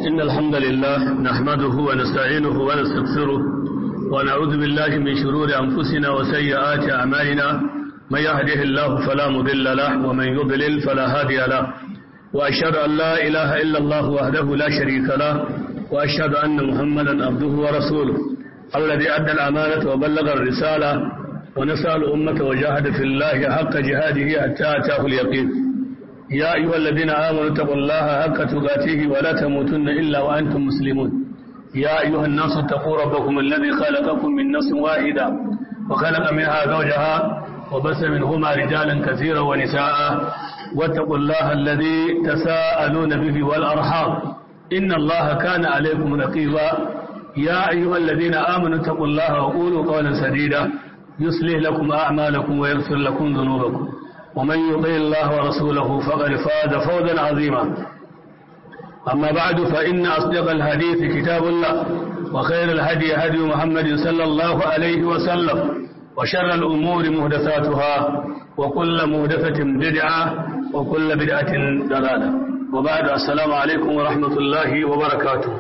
إن الحمد لله نحمده ونستعينه ونستغفره ونعوذ بالله من شرور أنفسنا وسيئات أعمالنا من يهده الله فلا مضل له ومن يضلل فلا هادي له وأشهد أن لا إله إلا الله وحده لا شريك له وأشهد أن محمدا عبده ورسوله الذي أدى الأمانة وبلغ الرسالة ونسأل الأمة وجاهد في الله حق جهاده حتى أتاه اليقين يا أيها الذين آمنوا اتقوا الله حق تقاته ولا تموتن إلا وأنتم مسلمون يا أيها الناس اتقوا ربكم الذي خلقكم من نفس واحدة وخلق منها زوجها وبث منهما رجالا كثيرا ونساء واتقوا الله الذي تساءلون به والأرحام إن الله كان عليكم رقيبا يا أيها الذين آمنوا اتقوا الله وقولوا قولا سديدا يصلح لكم أعمالكم ويغفر لكم ذنوبكم ومن يطع الله ورسوله فقد فاز فوزا عظيما أما بعد فإن أصدق الحديث كتاب الله وخير الهدي هدي محمد صلى الله عليه وسلم وشر الأمور مهدثاتها وكل مهدثة بدعة وكل بدعة ضلالة وبعد السلام عليكم ورحمة الله وبركاته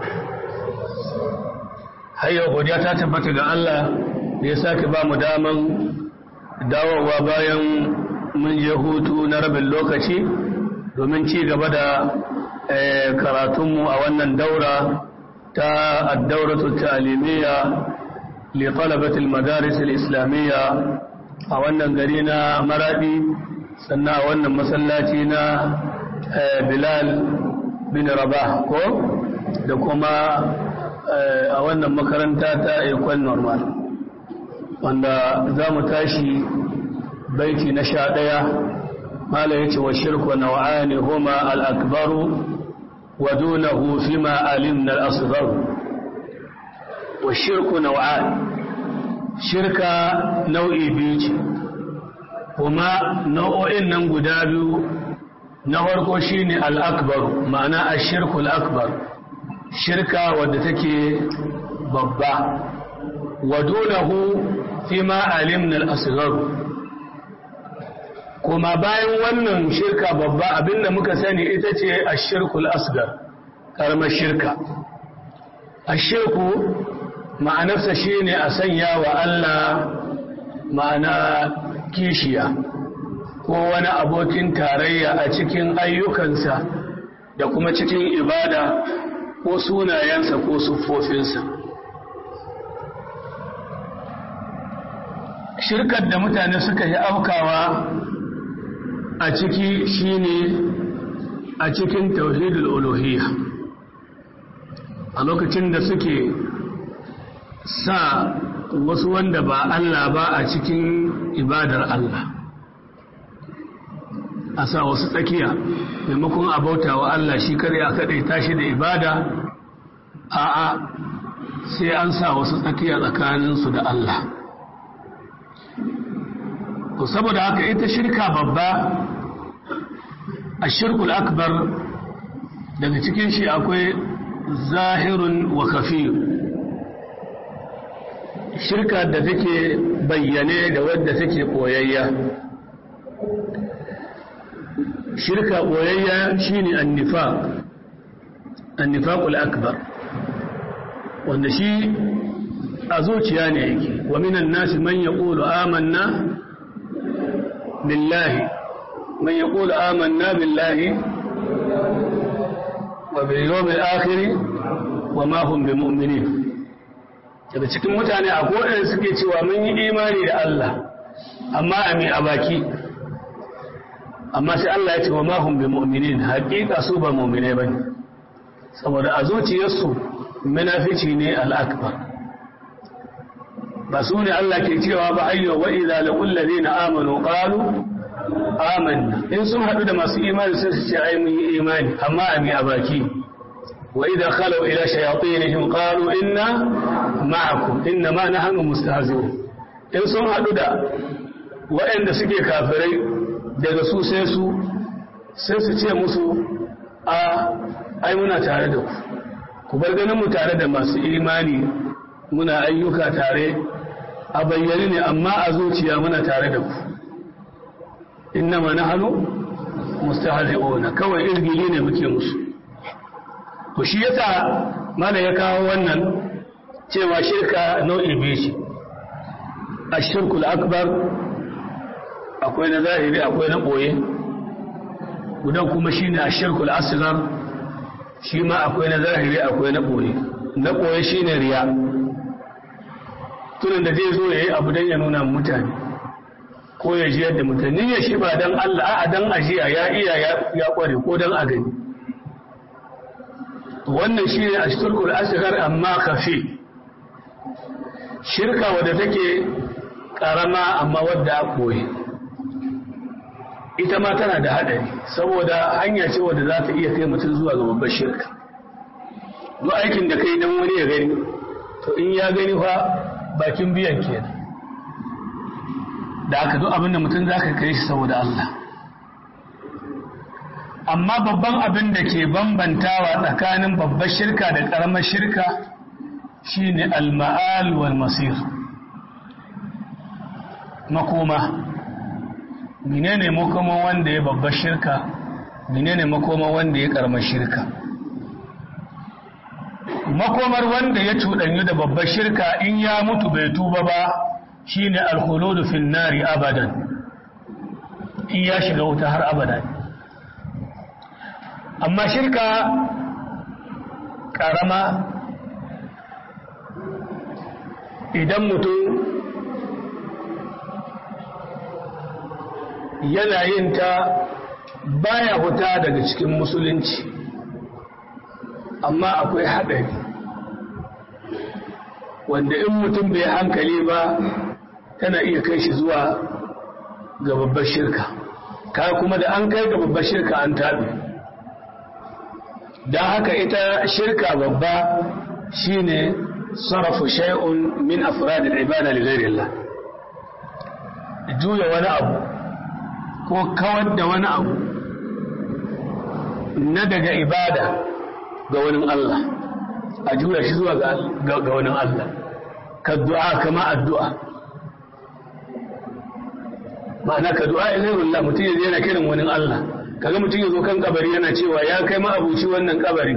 هيا godiya ta tabbata ga Allah da ya sake ba mu daman dawowa bayan mun je hutu na rabin lokaci domin ci gaba da karatunmu a wannan daura ta addauratu ta'alimiyya li talabatil madaris islamiyya a wannan gari na maradi sannan a wannan masallaci na bilal bin rabah ko da kuma a wannan makaranta ta ekol normal wanda za mu tashi baiti na sha ɗaya mala ya ce wa shirku nau'ani huma al'akbaru wa dunahu fi ma'alim na al'asgaru wa shirku nau'ani shirka nau'i biyu ce kuma nau'o'in nan guda biyu na farko shi ne al'akbaru ma'ana a shirku al'akbar shirka wadda take babba wa dunahu fi ma'alim na al'asgaru kuma bayan wannan shirka babba abinda muka sani ita ce a shirkul asgar karamar shirka a shirku ma'anarsa shi ne a sanya wa Allah ma'ana kishiya ko wani abokin tarayya a cikin ayyukansa da kuma cikin ibada ko sunayensa ko siffofinsa shirkar da mutane suka yi aukawa a ciki shine a cikin tauhidul uluhiyya a lokacin da suke sa wasu wanda ba Allah ba a cikin ibadar Allah a sa wasu tsakiya maimakon a bauta wa Allah shi kare a kaɗai tashi da ibada a'a sai an sa wasu tsakiya tsakaninsu da Allah to saboda haka ita shirka babba a shirkul akbar daga cikin shi akwai zahirun wa kafiyu shirka da take bayyane da wadda take koyayya shirka koyayya shine annifaq annifaqul akbar wanda shi a zuciya ne yake wa minan nasi man yaqulu amanna billahi man yaqulu amanna billahi wa bil yawmil akhir wa ma hum bimu'minin daga cikin mutane a kowane suke cewa mun yi imani da Allah amma a mai a baki amma sai Allah ya ce wa ma hum bimu'minin haƙiƙa su ba mu'mine bane saboda a zuciyarsu munafici ne al-akbar ba su ne Allah ke cewa ba ayyo wa idza laqul ladina amanu qalu amanna in sun hadu da masu imani sai su ce ai mun yi imani amma a mi a baki wa idza khalu ila shayatinihim qalu inna ma'akum inna ma nahnu mustahzi'un in sun hadu da waɗanda suke kafirai daga su sai su sai su ce musu a ai muna tare da ku ku bar ganin mu tare da masu imani muna ayyuka tare a bayyane ne amma a zuciya muna tare da ku innama nahnu mustahzi'una kawai irgili ne muke musu ku shi yasa mana ya kawo wannan cewa shirka nau'i biyu ce ashirkul akbar akwai na zahiri akwai na ɓoye gudan kuma shine ashirkul asghar shi ma akwai na zahiri akwai na ɓoye na ɓoye shine riya tunan da zai zo ya yi abu don ya nuna mutane ko ya ji yadda mutane ya shi ba don Allah a don ajiya ya iya ya kware ko don a gani wannan shi ne a shirkul asghar amma kafi shirka wadda take karama amma wadda a koyi ita ma tana da haɗari saboda hanya ce wadda za ta iya kai mutum zuwa ga babbar shirka duk aikin da kai don wani ya gani to in ya gani fa bakin biyan kenan da aka duk abinda mutum za ka kai shi saboda Allah amma babban abin da ke bambantawa tsakanin babbar shirka da ƙaramar shirka shine al-ma'al wal masir makoma menene makoma wanda ya babbar shirka menene makoma wanda ya ƙaramar shirka makomar wanda ya cuɗanyu da babbar shirka in ya mutu bai tuba ba shine al-khuludu fin nari abadan in ya shiga wuta har abada amma shirka karama idan mutum yana yin ta baya huta daga cikin musulunci amma akwai haɗari wanda in mutum bai hankali ba tana iya kai shi zuwa ga babbar shirka ka kuma da an kai ga babbar shirka an taɓe don haka ita shirka babba shine sarrafa shay'un min afradil ibada li ghairillah juya wani abu ko kawar da wani abu na daga ibada ga wani Allah a juya shi zuwa ga wani Allah ka du'a kama addu'a ma'ana ka du'a ilairullah mutum ya yana kiran wani Allah kaga mutum ya zo kan kabari yana cewa ya kai ma'abuci wannan kabari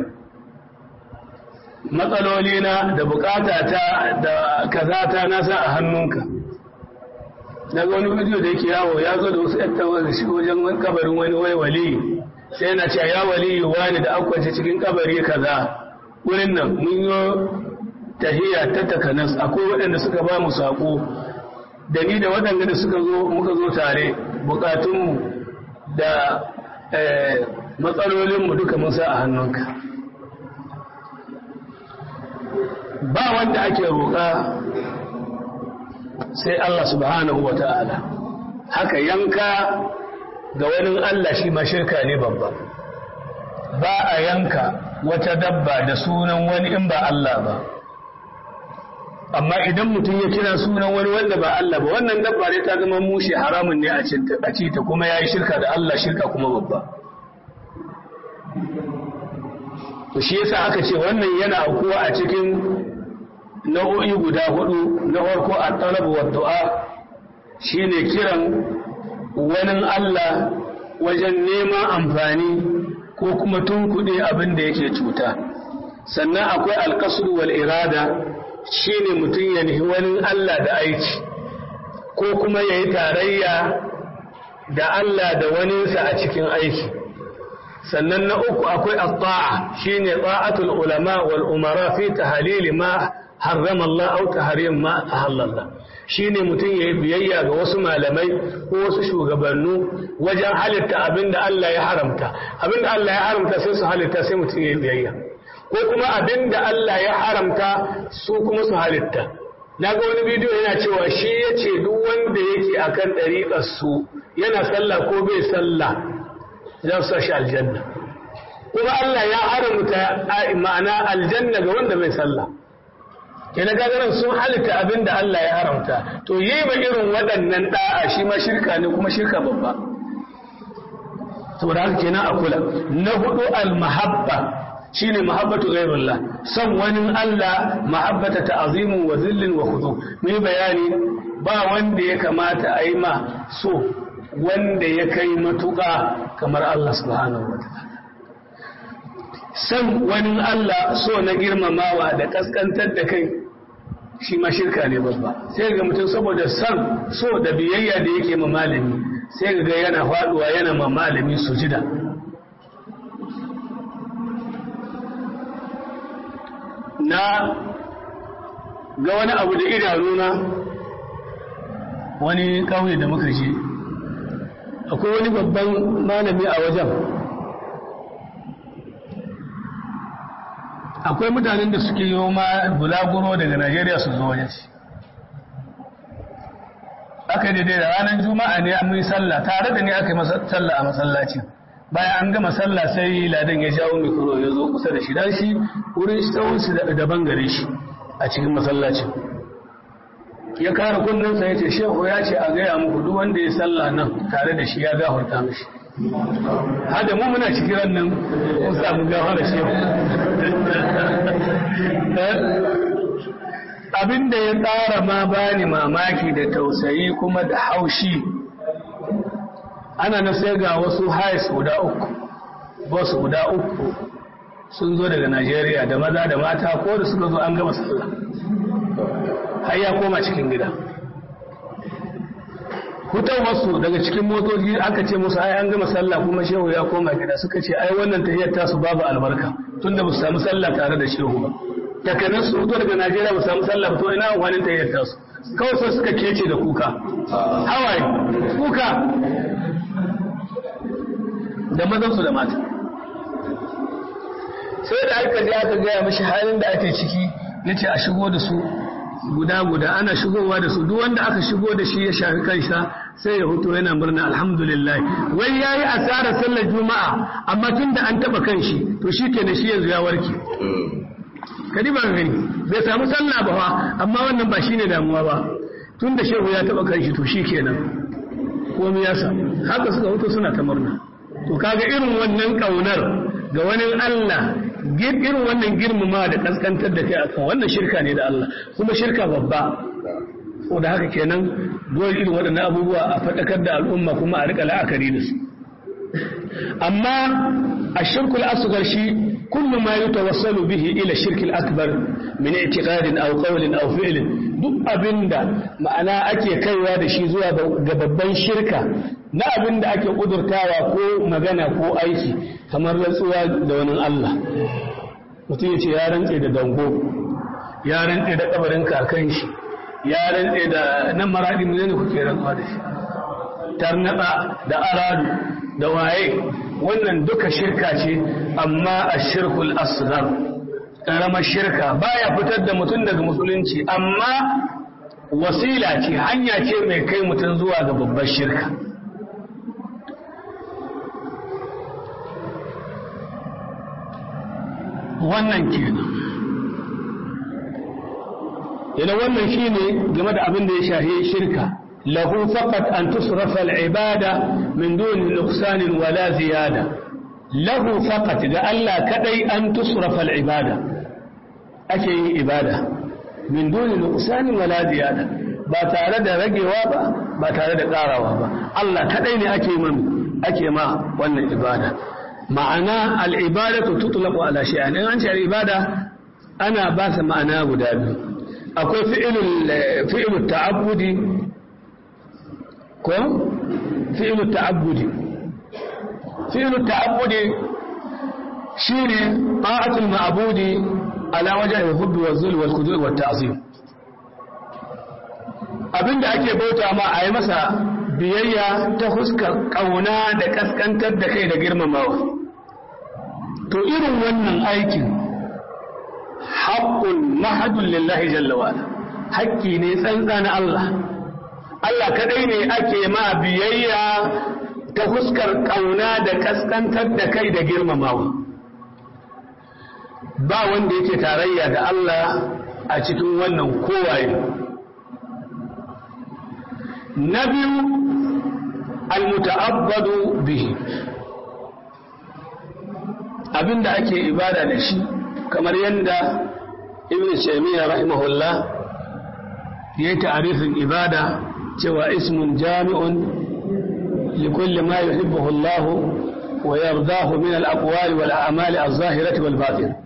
matsaloli na da bukata ta da kaza ta nasa a hannunka daga wani bidiyo da yake yawo ya zo da wasu yattawa da shi wajen kabarin wani wai wali sai yana cewa ya wali wani da akwace cikin kabari kaza wurin nan mun yi tahiya ta takanas akwai waɗanda suka ba mu saƙo da ni da waɗanda da suka zo muka zo tare bukatunmu da matsalolinmu duka mun sa a hannunka ba wanda ake roƙa sai Allah subhanahu wa ta'ala haka yanka ga wani Allah shi ma shirka ne babba ba a yanka wata dabba da sunan wani in ba Allah ba amma idan mutum ya kira sunan wani wanda ba Allah ba wannan dabba ne ta zama mushe haramun ne a ci ta kuma ya yi shirka da Allah shirka kuma babba to shi yasa aka ce wannan yana aukuwa a cikin nau'o'i guda hudu na farko a talab wa du'a shine kiran wani Allah wajen neman amfani ko kuma tunkuɗe abin da yake cuta sannan akwai alƙasur wal irada shine mutum ya nihi wani Allah da aiki ko kuma ya yi tarayya da Allah da waninsa a cikin aiki sannan na uku akwai at-ta'a shine ta'atul ulama wal umara fi tahlil ma harrama Allah au tahrim ma ahalla shine mutum yayi biyayya ga wasu malamai ko wasu shugabannu wajen halitta abinda Allah ya haramta abinda Allah ya haramta sai su halitta sai mutum yayi biyayya ko kuma abinda Allah ya haramta su kuma su halitta naga wani bidiyo yana cewa shi yace duk wanda yake akan dariƙar su yana sallah ko bai sallah za su shi aljanna kuma Allah ya haramta ma'ana aljanna ga wanda bai sallah kenan gagaran sun halitta abin da Allah ya haramta to yi ba irin waɗannan ɗa'a shi ma shirka ne kuma shirka babba saboda haka kenan a kula na hudu al-mahabba shine mahabbatu ghayrullah san wani Allah mahabbata ta'zimu wa zillin wa khudu mai bayani ba wanda ya kamata a yi ma so wanda ya kai matuƙa kamar Allah subhanahu wa ta'ala san wani Allah so na girmamawa da kaskantar da kai shi ma shirka ne babba sai ga mutum saboda san so da biyayya da yake ma malami sai ga yana faduwa yana ma malami sujida na ga wani abu da idanuna wani ƙauye da muka je akwai wani babban malami a wajen akwai mutanen da suke yi ma bulaguro daga najeriya su zo wajen shi aka daidai da ranar juma'a ne an yi sallah tare da ni aka yi sallah a masallacin bayan an gama sallah sai ladan ya jawo mikro ya zo kusa da shi dan shi wurin tsawon daban gare shi a cikin masallacin ya kara kunnensa ya ce shehu ya ce a gaya muku duk wanda ya sallah nan tare da shi ya gafarta mishi hada mu muna cikin ran nan mun samu gafara shehu abinda ya tsara ma bani mamaki da tausayi kuma da haushi ana na sai ga wasu hais guda uku wasu guda uku sun zo daga Najeriya da maza da mata ko da suka zo an gama sallah har ya koma cikin gida hutar wasu daga cikin motoci aka ce musu ai an gama sallah kuma shehu ya koma gida suka ce ai wannan tahiyyar tasu babu albarka tunda ba su samu sallah tare da shehu ba takanar su fito daga Najeriya ba su samu sallah ba to ina wani tahiyyar tasu kawai sai suka kece da kuka hawaye kuka da mazansu da mata sai da aka je aka gaya mashi halin da ake ciki ya ce a shigo da su guda-guda ana shigowa da su duk wanda aka shigo da shi ya shafi kansa sai ya hutu yana murna alhamdulillah wai ya yi asarar sallar juma'a amma tun da an taba kan shi to shi ke shi yanzu ya warke kadi ba gani bai samu sallah ba fa amma wannan ba shine damuwa ba tun da shehu ya taba kan shi to shi kenan komai ya samu haka suka hutu suna ta murna to kaga irin wannan kaunar ga wani Allah irin wannan girmama da kaskantar da kai akan wannan shirka ne da Allah kuma shirka babba ko da haka kenan dole irin waɗannan abubuwa a faɗakar da al'umma kuma a rika la'akari da su amma a shirkul asghar shi kullu ma yatawassalu bihi ila shirkil akbar min i'tiqadin aw qawlin aw fi'lin duk abinda ma'ana ake kaiwa da shi zuwa ga babban shirka na abin da ake kudurtawa ko magana ko aiki kamar rantsuwa da wani Allah mutum ya ce ya rantse da dango ya rantse da kabarin kakan shi ya rantse da nan maradi mu ne kuke rantsuwa da shi tarnada da aradu da waye wannan duka shirka ce amma a shirkul asghar karamar shirka baya fitar da mutum daga musulunci amma wasila ce hanya ce mai kai mutum zuwa ga babbar shirka wannan kenan yana wannan shine game da abin da ya shahi shirka lahu faqat an tusrafa al-ibada min duni nuqsan wala ziyada lahu faqat ga Allah kadai an tusrafa al-ibada ake yin ibada min duni nuqsan wala ziyada ba tare da ragewa ba ba tare da karawa ba Allah kadai ne ake man ake ma wannan ibada ma'ana al'ibadatu tutulaku ala shi'an in an ce al'ibada ana ba sa ma'ana guda biyu akwai fi'ilul ta'abbudi ko fi'ilul ta'abbudi fi'ilul ta'abbudi shine ta'atul ma'budi ala wajhi al-hubbi wa zul wal khudu' wa ta'zim abinda ake bauta ma a yi masa biyayya ta huskar kauna da kaskantar da kai da girmamawa to irin wannan aikin haƙƙun mahadun lillahi jallawala haƙƙi ne tsantsa na Allah Allah kaɗai ne ake ma biyayya ta huskar ƙauna da kaskantar da kai da girmamawa ba wanda yake tarayya da Allah a cikin wannan kowaye na biyu almuta'abbadu bihi abinda ake ibada da shi kamar yadda ibn shaymiya rahimahullah ya yi ta'arifin ibada cewa ismun jami'un likulli ma yuhibbuhu Allah ويرضاه من الأقوال والأعمال الظاهرة والباطنة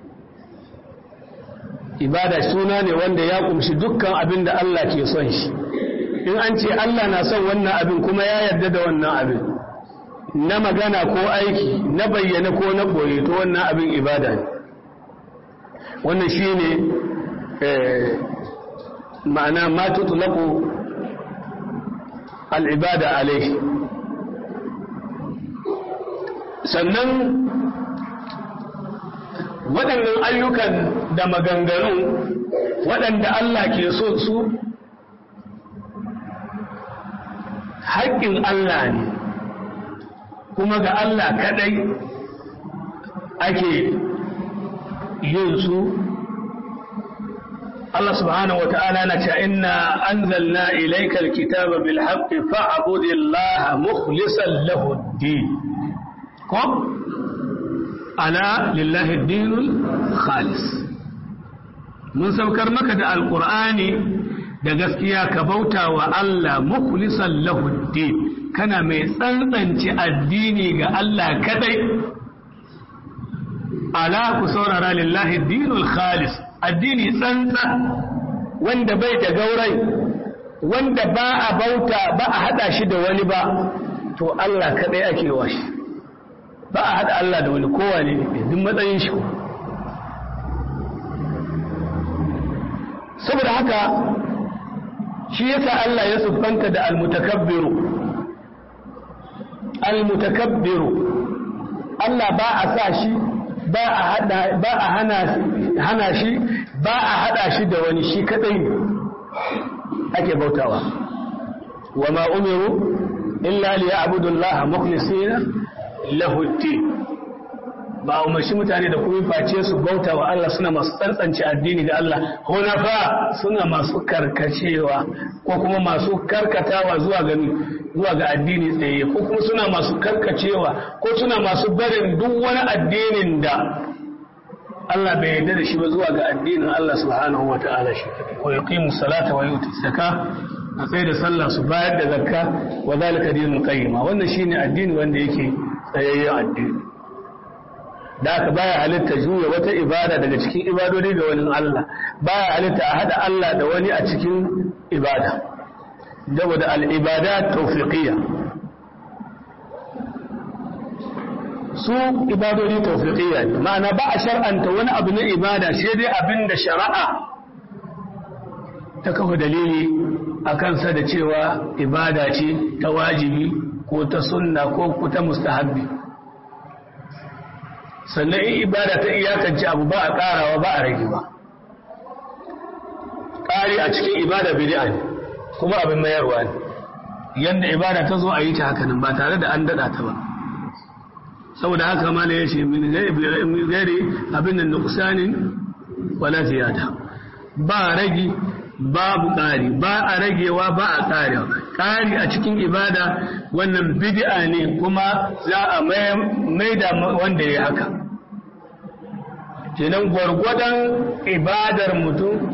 ibada suna ne wanda ya kumshi dukkan abin da Allah ke son shi in an ce Allah na son wannan abin kuma ya yarda da wannan abin na magana ko aiki na bayyana ko na boye to wannan abin ibada ne wannan shi ne ma'ana ma tutulaku al'ibada alaihi sannan waɗannan ayyukan da maganganu waɗanda Allah ke so su haƙƙin Allah ne kuma ga Allah kaɗai ake yin su Allah subhanahu wata'ala na ce inna anzalna ilaykal kitaba bil haqqi fa'budillaha mukhlishan lahu ad-din ko ala lillahi dinul khalis mun saukar maka da alqur'ani da gaskiya ka bauta wa Allah mukhlisan lahu din kana mai tsantsance addini ga Allah kadai ala ku saurara lillahi dinul khalis addini tsantsa wanda bai da gaurai wanda ba a bauta ba a hada shi da wani ba to Allah kadai ake wa shi ba a haɗa Allah da wani kowane ne duk matsayin shi saboda haka shi yasa Allah ya siffanta da almutakabbiru almutakabbiru Allah ba a sa shi ba a hada ba a hana hana shi ba a hada shi da wani shi kadai ne ake bautawa wa ma umiru illa liya'budu Allah mukhlisina lahutti ba umarci mutane da kuma face su bauta wa Allah suna masu tsantsance addini ga Allah hunafa suna masu karkacewa ko kuma masu karkatawa zuwa ga zuwa ga addini tsaye ko kuma suna masu karkacewa ko suna masu barin duk wani addinin da Allah bai yarda da shi ba zuwa ga addinin Allah subhanahu wa ta'ala shi wa yuqimu salata wa yuti zakka a tsaye da sallah su bayar da zakka wa zalika dinul qayyima wannan shine addini wanda yake tsayayyen addini da aka baya halitta juya wata ibada daga cikin ibadodi ga wani Allah baya halitta a hada Allah da wani a cikin ibada saboda al-ibada tawfiqiyya su ibadodi tawfiqiyya ne ma'ana ba a shar'anta wani abu na ibada sai dai abin da shari'a ta kafa dalili a kansa da cewa ibada ce ta wajibi ko ta sunna ko ta mustahabbi sannan in ibada ta iyakance abu ba a karawa ba a rage ba ƙari a cikin ibada bid'a ne kuma abin mayarwa ne yadda ibada ta zo a yi ta hakanan ba tare da an daɗa ta ba saboda haka ma ya ce min gari abin da nuqsanin wala ziyada ba ragi babu ƙari ba a ragewa ba a ƙarewa ƙari a cikin ibada wannan bid'a ne kuma za a maida wanda ya haka kenan gwargwadon ibadar mutum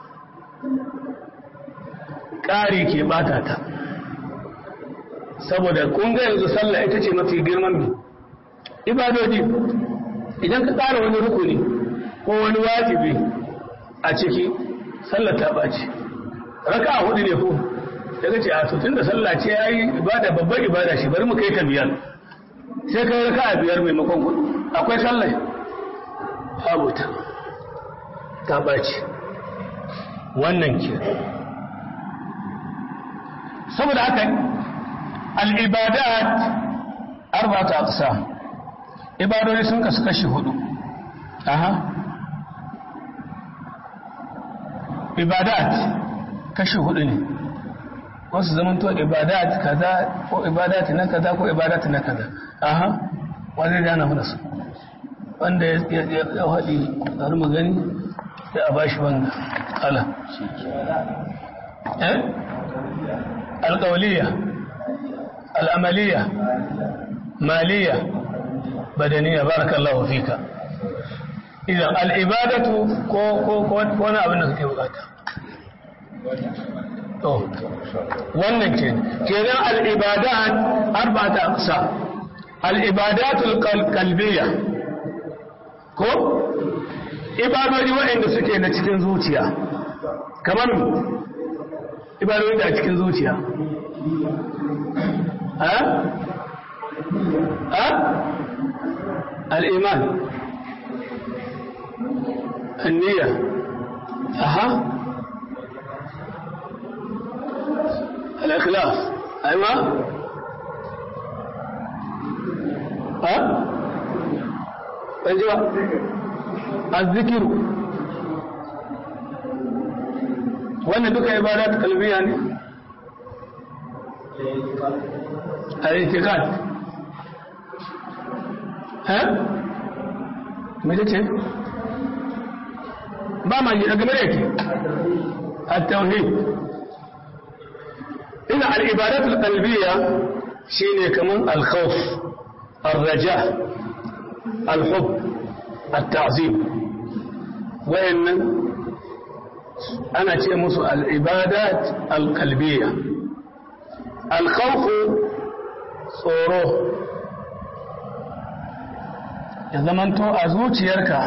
ƙari ke bata ta saboda kun ga yanzu sallah ita ce mafi girman bi ibadodi idan ka ƙara wani rukuni ko wani wajibi a ciki sallah ta ɓaci raka a hudu ne ko daga ce a tun da sallah ce ya yi ibada babbar ibada shi bari mu kai ta biyar sai kai raka a biyar maimakon hudu akwai sallah babu ta ta ɓaci wannan ke saboda haka al'ibadat arba'ata aqsa ibadori sun kasu kashi hudu aha ibadat kashi hudu ne wasu zaman to ibadat kaza ko ibadat na kaza ko ibadat na kaza aha wanda ya na hudu su wanda ya haɗi har magani sai a bashi wanga ala eh alƙauliya al'amaliya maliya badaniya barakallahu fika idan al'ibadatu ko wani abin da suke bukata to wannan ke kenan al'ibadat arba'ata aqsa al'ibadatul kalbiya ko ibadodi waɗanda suke na cikin zuciya kamar ibadodi da a cikin zuciya ha? ha? al'iman النية أها الإخلاص أيوة ها أيوة الذكر وأن بك عبادات قلبية يعني الاعتقاد ها متى ba ma yi daga mere ke at-tauhid ina al-ibadat al-qalbiyya shine kaman al-khawf ar-raja al-hub at-ta'zim wayannan ana ce musu al-ibadat al-qalbiyya al-khawf tsoro ya zamanto a zuciyarka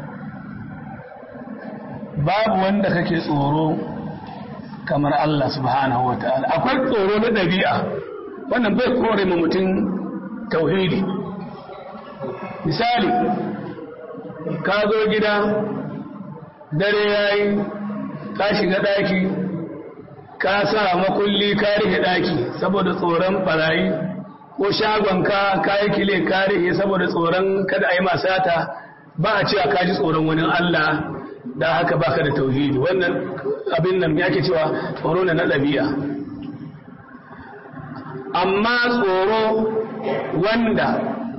babu wanda kake tsoro kamar Allah subhanahu wa ta'ala akwai tsoro na ɗabi'a wannan bai kore ma mutum tauhidi misali ka zo gida dare yayi ka shiga ɗaki ka sa makulli ka rike ɗaki saboda tsoron barayi ko shagonka ka yi kile ka rike saboda tsoron kada a yi masata ba a cewa ka ji tsoron wani Allah da haka baka da tauhidi wannan abin nan yake cewa tsoro na ɗabi'a amma tsoro wanda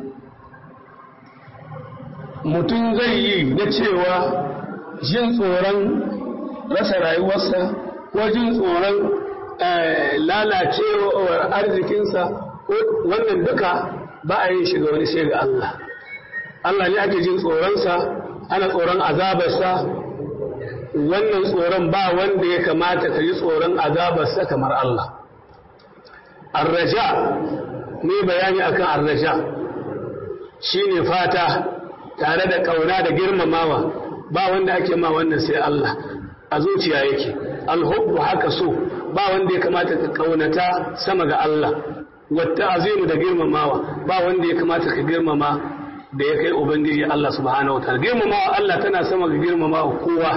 mutum zai yi na cewa jin tsoron rasa rayuwarsa ko jin tsoron lalacewar arzikinsa wannan duka ba a yin shiga wani sai ga Allah Allah ne ake jin tsoronsa ana tsoron azabarsa wannan tsoron ba wanda ya kamata ka yi tsoron azabarsa kamar Allah arraja ne bayani akan arraja shine fata tare da kauna da girmamawa ba wanda ake ma wannan sai Allah a zuciya yake alhubbu haka so ba wanda ya kamata ka kaunata sama ga Allah wata azimu da girmamawa ba wanda ya kamata ka girmama da ya kai ubangiji Allah subhanahu wa ta'ala girmamawa Allah tana sama ga girmamawa kowa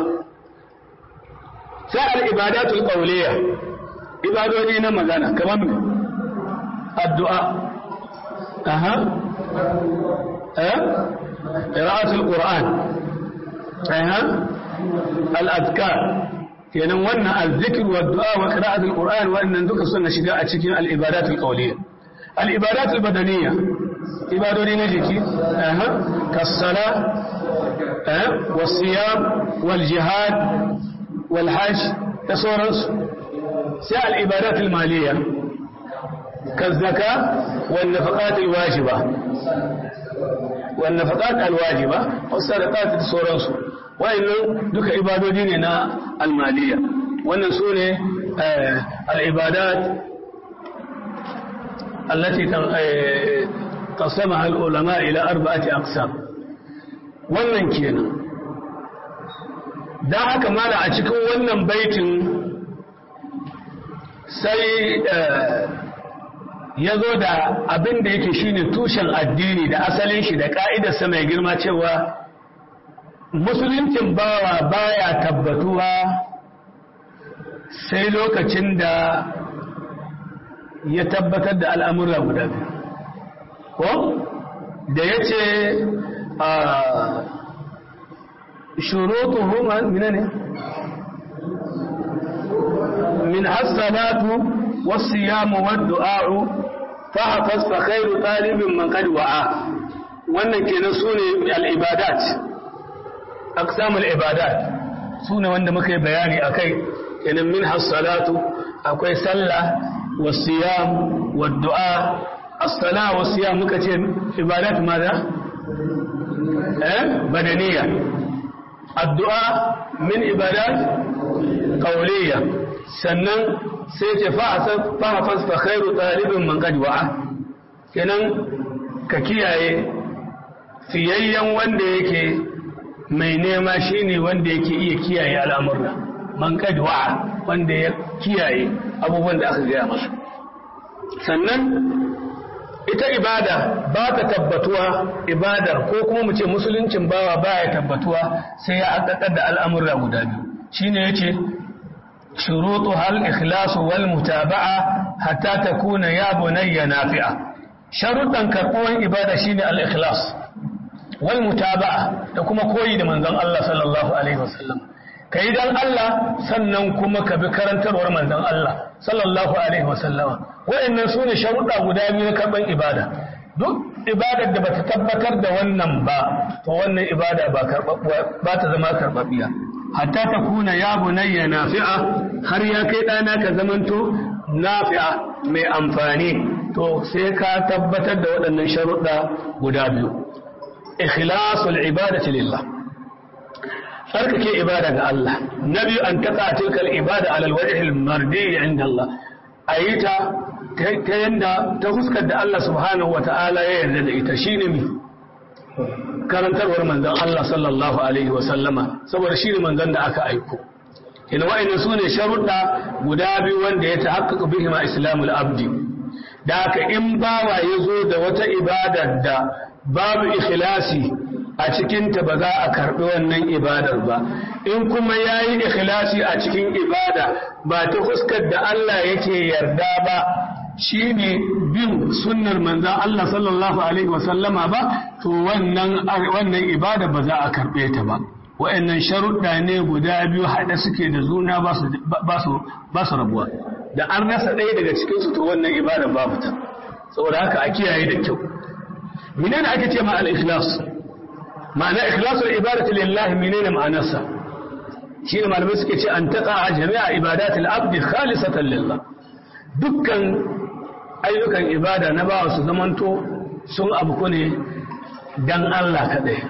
sai al-ibadatul qawliya ibadodi na magana kamar me addu'a aha eh qira'atul qur'an aha al-adkar kenan wannan al-zikr wa du'a wa qira'atul qur'an wannan duka suna shiga a cikin al-ibadatul qawliya al-ibadatul badaniyya ibadodi na jiki kasala wasiyam wal jihad wal hajj da sauransu sai al-ibadat al-maliyya kazzaka wal nafaqat al-wajiba wal nafaqat al-wajiba was sadaqat da sauransu wayannan duka ibadodi ne na al-maliyya wannan sune al-ibadat التي قسمها العلماء إلى أربعة أقسام wannan kenan don haka mala a cikin wannan baitin sai ya zo da abin da yake shine tushen addini da asalin shi da ka'idarsa mai girma cewa musuluncin bawa baya tabbatuwa sai lokacin da ya tabbatar da al'amura guda biyu ko da ya ce a shurutuhu mina ne min hassalatu wasu yamu waddu'a'u fahafas fa khairu talibin man qad wa'a wannan kenan sune al-ibadat aqsamul ibadat sune wanda muka yi bayani akai kenan min hassalatu akwai sallah wasiyam waddu'a as-sala wasiyam muka ce ibadat maza eh badaniya addu'a min ibadat qawliya sannan sai ce fa'afas fa khairu talibin man qad wa'a kenan ka kiyaye fiyayyen wanda yake mai nema shine wanda yake iya kiyaye al'amurra man kadwa wanda ya kiyaye abubuwan da aka gaya masa sannan ita ibada ba ta tabbatuwa ibadar ko kuma mu ce musuluncin bawa baya tabbatuwa sai ya haƙaƙar da al'amurra guda biyu shine yace shurutu hal ikhlasu wal mutaba'a hatta takuna ya bunayya nafi'a sharuɗan karɓuwan ibada shine al ikhlas wal mutaba'a da kuma koyi da manzon Allah sallallahu alaihi wasallam kai dan Allah sannan kuma ka bi karantarwar manzon Allah sallallahu alaihi wasallama waɗannan su ne sharuɗa guda biyu na karɓar ibada duk ibadar da bata tabbatar da wannan ba to wannan ibada ba ba ta zama karɓaɓɓiya hatta ta kuna ya bunayya nafi'a har ya kai ɗana ka zamanto nafi'a mai amfani to sai ka tabbatar da waɗannan sharuɗa guda biyu ikhlasul ibadati lillah tsarkake ibada ga Allah na biyu an taƙa tilkal ibada alal wajhil mardi inda Allah ayi ta ta yanda ta fuskar da Allah subhanahu wata'ala ya yarda da ita shine mi karantarwar manzon Allah sallallahu alaihi wa sallama saboda shine manzon da aka aiko ina wa'annan sune sharuɗa guda biyu wanda ya tahaqqaqu bihi ma islamul abdi da haka in bawa ya zo da wata ibadar da babu ikhlasi a cikinta ba za a karɓi wannan ibadar ba in kuma ya yi ikhlasi a cikin ibada ba ta fuskar da Allah yake yarda ba shi ne bin sunnar manzan Allah sallallahu Alaihi wasallama ba to wannan ibada ba za a karɓe ta ba wa'annan sharuɗa ne guda biyu haɗe suke da zuna ba su rabuwa da an rasa ɗaya daga cikinsu to wannan ibada babu ta saboda haka a kiyaye da kyau menene ake ce ma al-ikhlas ma'ana ikhlasul ibadati lillahi menene ma'anarsa shine malamai suke ce an taqa jami'a ibadatil abdi khalisatan lillah dukkan ayyukan ibada na bawa su zamanto sun abu ne dan Allah kadai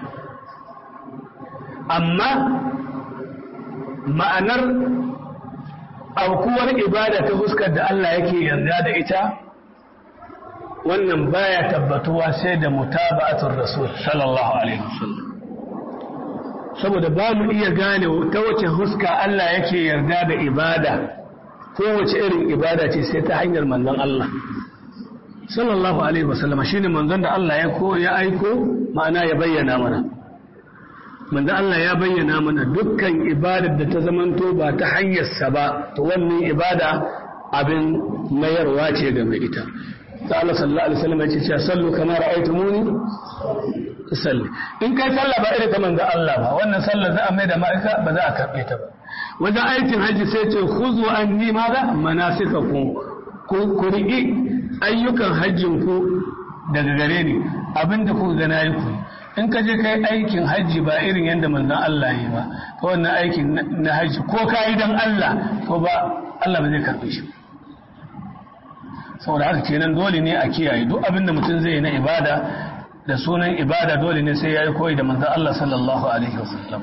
amma ma'anar aukuwar ibada ta fuskar da Allah yake yarda da ita wannan baya tabbatuwa sai da mutaba'atul rasul sallallahu alaihi wasallam saboda ba mu iya gane ta wace huska Allah yake yarda da ibada ko wace irin ibada ce sai ta hanyar manzon Allah sallallahu alaihi wasallam shine manzon da Allah ya ko ya aiko ma'ana ya bayyana mana manzon Allah ya bayyana mana dukkan ibadar da ta zamanto ba ta hanyar sa ba to wannan ibada abin mayarwa ce ga mai ita ta Allah sallallahu alaihi wasallam yace cewa sallu kama ra'aytumuni salli in kai sallah ba irin ta manzo Allah ba wannan sallah za a mai da ma'aika ba za a karbe ta ba wajen aikin haji sai ce khuzu anni madha manasikakum ku riƙi ayyukan hajjin ku daga gare ni abinda ku ga nayi ku in ka je kai aikin hajji ba irin yadda manzon Allah yi ba to wannan aikin na hajji ko kai dan Allah to ba Allah ba zai karbe shi saboda haka kenan dole ne a kiyaye duk abin da mutum zai yi na ibada da sunan ibada dole ne sai ya yi koyi da manzan Allah sallallahu Alaihi wasallam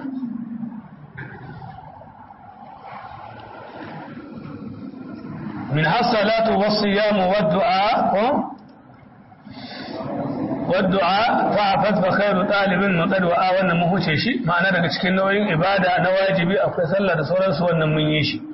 min hassalatu wasu yamu wadda'a ko wadda'a fa'afat fa khairu talibin maqad wa'a wannan mun huce shi ma'ana daga cikin nauyin ibada na wajibi akwai sallah da sauransu wannan mun yi shi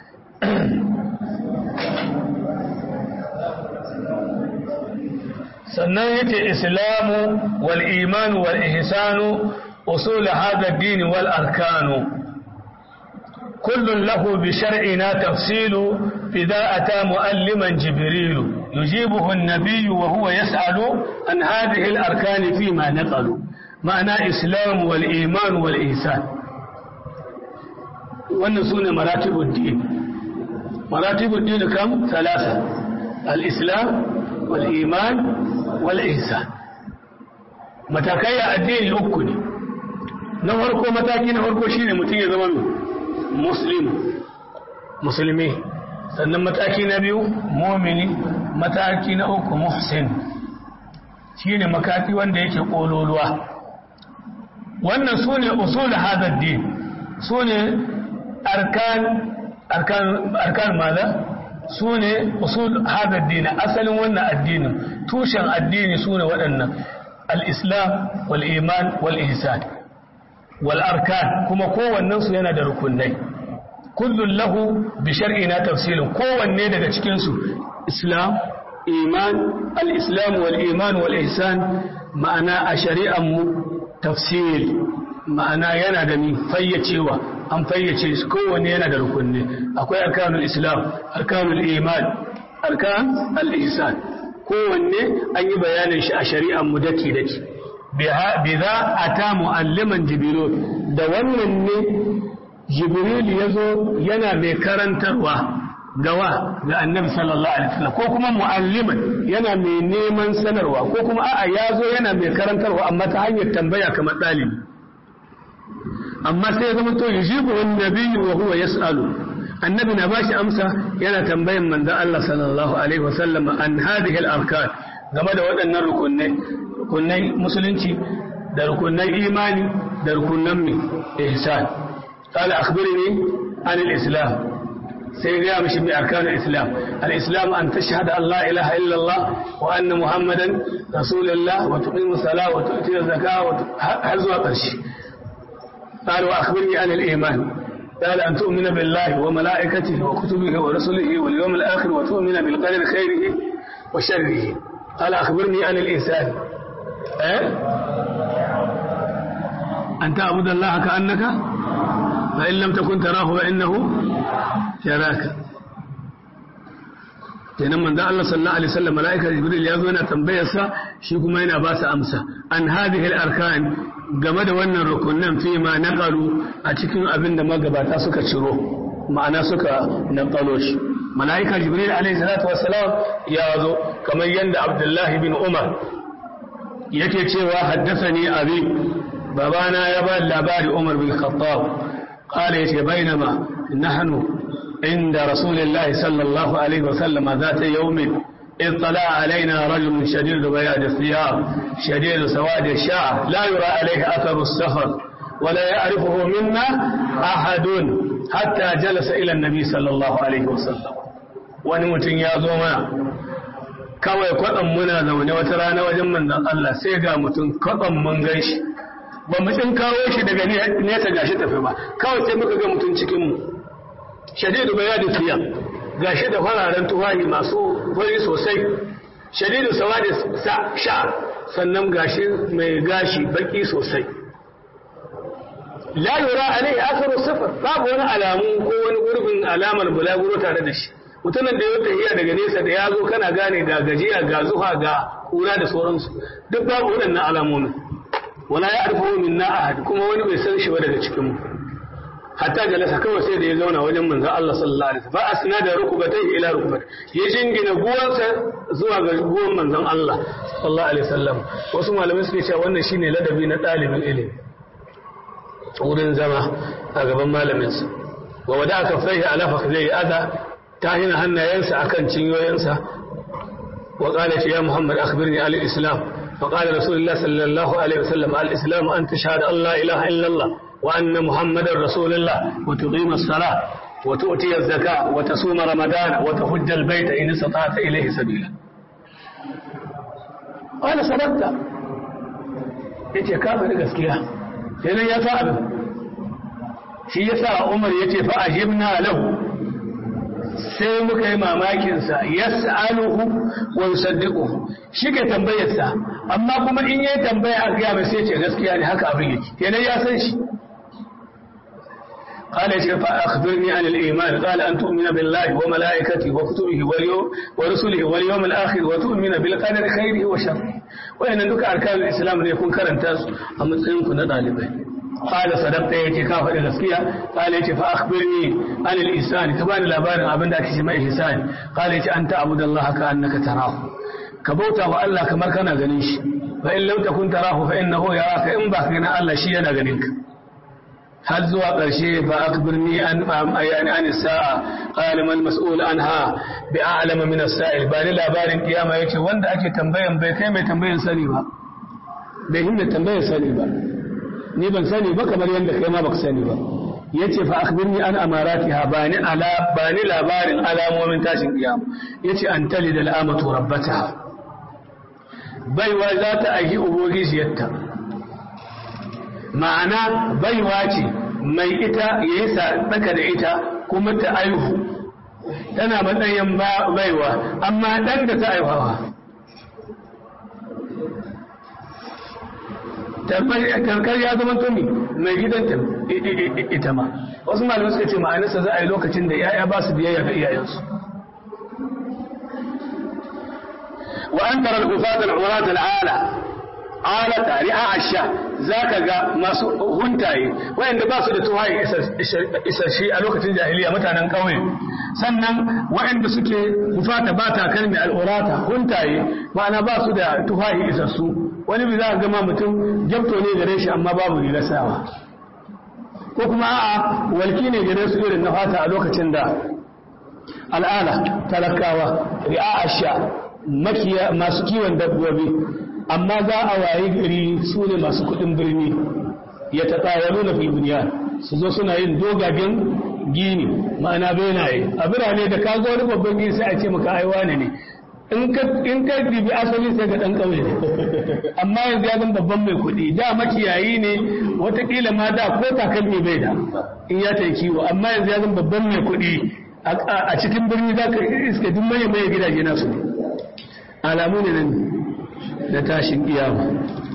sannan yace islamu wal imanu wal ihsanu usul hada ad-din wal arkanu kullun lahu bi shar'ina tafsilu idha ata mualliman jibril yujibuhu an-nabiy wa huwa yas'alu an hadhihi al-arkan fi ma naqalu ma'ana islam wal iman wal ihsan wannan sune maratibud din maratibud din kam thalatha al-islam wal iman wal'isa matakai a addini uku ne na farko mataki na farko shine mutum ya zama muslim musulmi sannan mataki na biyu momini mataki na uku muhsin shine makati wanda yake kololuwa wannan su ne usul hadar din su ne arkan arkan arkan maza su ne usul hada addini asalin wannan addinin tushen addini su ne waɗannan al-islam wal iman wal ihsan wal arkan kuma kowannen su yana da rukunai kullun lahu bi shar'ina tafsilun kowanne daga cikin su islam iman al-islam wal iman wal ihsan ma'ana a shari'an mu tafsil ma'ana yana da ni fayyacewa an fayyace su kowanne yana da rukunne akwai arkanul islam arkanul iman arkan al-ihsan kowanne an yi bayanin shi a shari'an mu daki daki biza ata mualliman jibril da wannan ne jibril yazo yana mai karantarwa gawa ga annabi sallallahu alaihi wasallam ko kuma mualliman yana mai neman sanarwa ko kuma a'a yazo yana mai karantarwa amma ta hanyar tambaya kamar dalibi amma sai ya zama to yujibu wan nabiyyu wa huwa yas'alu annabi na bashi amsa yana tambayan manzon Allah sallallahu alaihi wasallam an hadhihi al-arkan game da waɗannan rukunai rukunai musulunci da rukunan imani da rukunan mi ihsan qala akhbirni an al-islam sai ya mishi bi arkan al-islam al-islam an tashhada an la ilaha illa Allah wa anna muhammadan rasulullah wa tuqimu salat wa tu'ti zakat wa har zuwa ƙarshe قال وأخبرني عن الإيمان قال أن تؤمن بالله وملائكته وكتبه ورسله واليوم الآخر وتؤمن بالقدر خيره وشره قال أخبرني عن الإنسان أه؟ أن تعبد الله كأنك فإن لم تكن تراه فإنه يراك kenan manzo Allah sallallahu alaihi wasallam malaika jibril ya zo yana tambayar sa shi kuma yana ba sa amsa an hadhihi al-arkan game da wannan rukunan fi ma naqalu a cikin abin da magabata suka ciro ma'ana suka naqalo shi malaika jibril alaihi salatu wassalam ya zo kamar yanda abdullahi bin umar yake cewa haddathani abi babana ya ba labari umar bin khattab قال يتي بينما نحن عند رسول الله صلى الله عليه وسلم ذات يوم اطلع علينا رجل شديد بياض الثياب شديد سواد الشعر لا يرى عليه أثر السفر ولا يعرفه منا أحد حتى جلس إلى النبي صلى الله عليه وسلم ونمتن يا زوما kawai kwaɗan muna zaune wata rana wajen manzan Allah sai ga mutum kwaɗan mun gan shi ba mu tsin kawo shi daga nesa gashi tafi ba kawai sai muka ga mutum cikinmu shadidu bai yadda siya gashi da fararen tufahi masu fari sosai shadidu sawadi sha sannan gashi mai gashi baki sosai la yura alai asaru sifar babu wani alamu ko wani gurbin alamar bulaguro tare da shi mutumin da ya tafiya daga nesa da ya zo kana gane ga gajiya ga zuha ga kura da sauransu duk babu waɗannan alamomin wala ya arfa min na ahad kuma wani bai san shi ba daga cikin mu hatta jalasa kawai sai da ya zauna wajen manzon Allah sallallahu alaihi wasallam fa asnada rukubatai ila rukubat ya jingina guwansa zuwa ga guwan manzon Allah sallallahu alaihi wasallam wasu malamai suke cewa wannan shine ladabi na dalibin ilimi wurin zama a gaban malaminsa wa wada aka faihi ala fakhzai ada ta hina hannayensa akan cinyoyinsa wa qala ya muhammad akhbirni al islam فقال رسول الله صلى الله عليه وسلم الإسلام أن تشهد أن لا إله إلا الله وأن محمد رسول الله وتقيم الصلاة وتؤتي الزكاة وتصوم رمضان وتحج البيت إن استطعت إليه سبيلا قال صدقت yace ka faɗi gaskiya sai ya sa abin shi ya sa umar ya ce fa ajibna lahu sai muka yi mamakinsa yas'aluhu wa yusaddiquhu shi ke tambayarsa amma kuma in yayi tambaya a gaya mai sai ce gaskiya ne haka abin yake kenan ya san shi قال يا فأخبرني عن الإيمان قال أن تؤمن بالله وملائكته وكتبه واليوم ورسله واليوم الآخر وتؤمن بالقدر خيره وشره وإن ذلك أركان الإسلام يكون كرنتاس أما تسلمكم ɗalibai قال صدقت يتي كافر الغسكية قال يتي فأخبرني عن الإنسان كبان لابان أبن ذاك شماء إحسان قال يتي أن تعبد الله كأنك تراه كبوتا وألا كما كان غنيش فإن لم تكن تراه فإنه يراك إن باقينا ألا شيء أنا غنينك هل زوا قرشي فأخبرني عن يعني عن الساعة قال ما المسؤول عنها بأعلم من السائل بان لابان قيامة يتي وند أكي تنبين بكي ما تنبين سني بهم تنبين سني با ni ban sani ba kamar yadda kai ma baka sani ba yace fa akhbirni an amaratiha bani ala bani labarin alamomin tashin kiyama yace an talida al'amatu rabbataha baiwa za ta aiki ubogijiyarta ma'ana baiwa ce mai ita yayi sadaka da ita kuma ta aihu tana matsayin baiwa amma dan da ta aiwawa karkar ya zama tumi mai gidanta ita ma wasu malamai suka ce ma'anarsa za a yi lokacin da ya'ya ba su biyayya ga iyayensu wa an tara al-ufat al-urat al-ala alata ri'a asha zaka ga masu huntaye wayanda ba su da tuhayi isashi a lokacin jahiliya mutanen kauye sannan wayanda suke hufata ba ta kalmi al-urata huntaye ma'ana ba su da tuhayi isassu wani bi za ka gama mutum gyamto ne gare shi amma babu rigar sawa ko kuma a'a walki ne gare su irin na fata a lokacin da al'ala talakawa ri'a asha makiya masu kiwon dabbobi amma za a wayi gari su ne masu kudin birni ya taɗawalu na filbuniya su zo suna yin dogagen gini ma'ana benaye a birane da ka zo wani babban gini sai a ce maka aiwa ne ne in ka dibi asali sai ga ɗan ƙauye amma yanzu ya zama babban mai kuɗi da makiyayi ne watakila ma da ko takalmi bai da in ya ta kiwo amma yanzu ya zama babban mai kuɗi a cikin birni za ka iska duk maye maye gidaje nasu alamu ne nan da tashin kiyama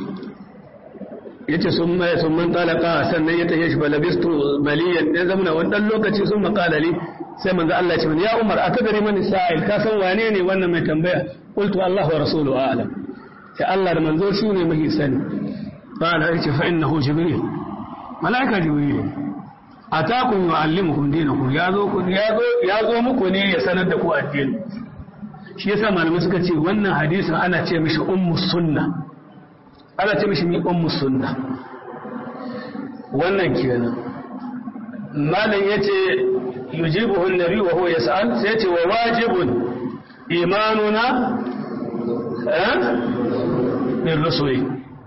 yace sun mai sun man talaka sannan ya tashi shi balabistu maliyan dan zamana wannan lokaci sun makalali sai manzo Allah ya ce ya Umar akadari mani sa'il ka san wane ne wannan mai tambaya qultu Allah wa rasuluhu a'lam sai Allah da manzo shi ne mai sani qala yace fa innahu jibril malaika jibril atakum yu'allimukum dinakum yazo ku yazo yazo muku ne ya sanar da ku addini shi yasa malamai suka ce wannan hadisin ana ce mishi ummu sunna ana ce mishi mi ummu sunna wannan kenan malam yace yujibuhu an-nabi wa huwa yas'al sai yace wa wajibun imanuna eh bil rusuli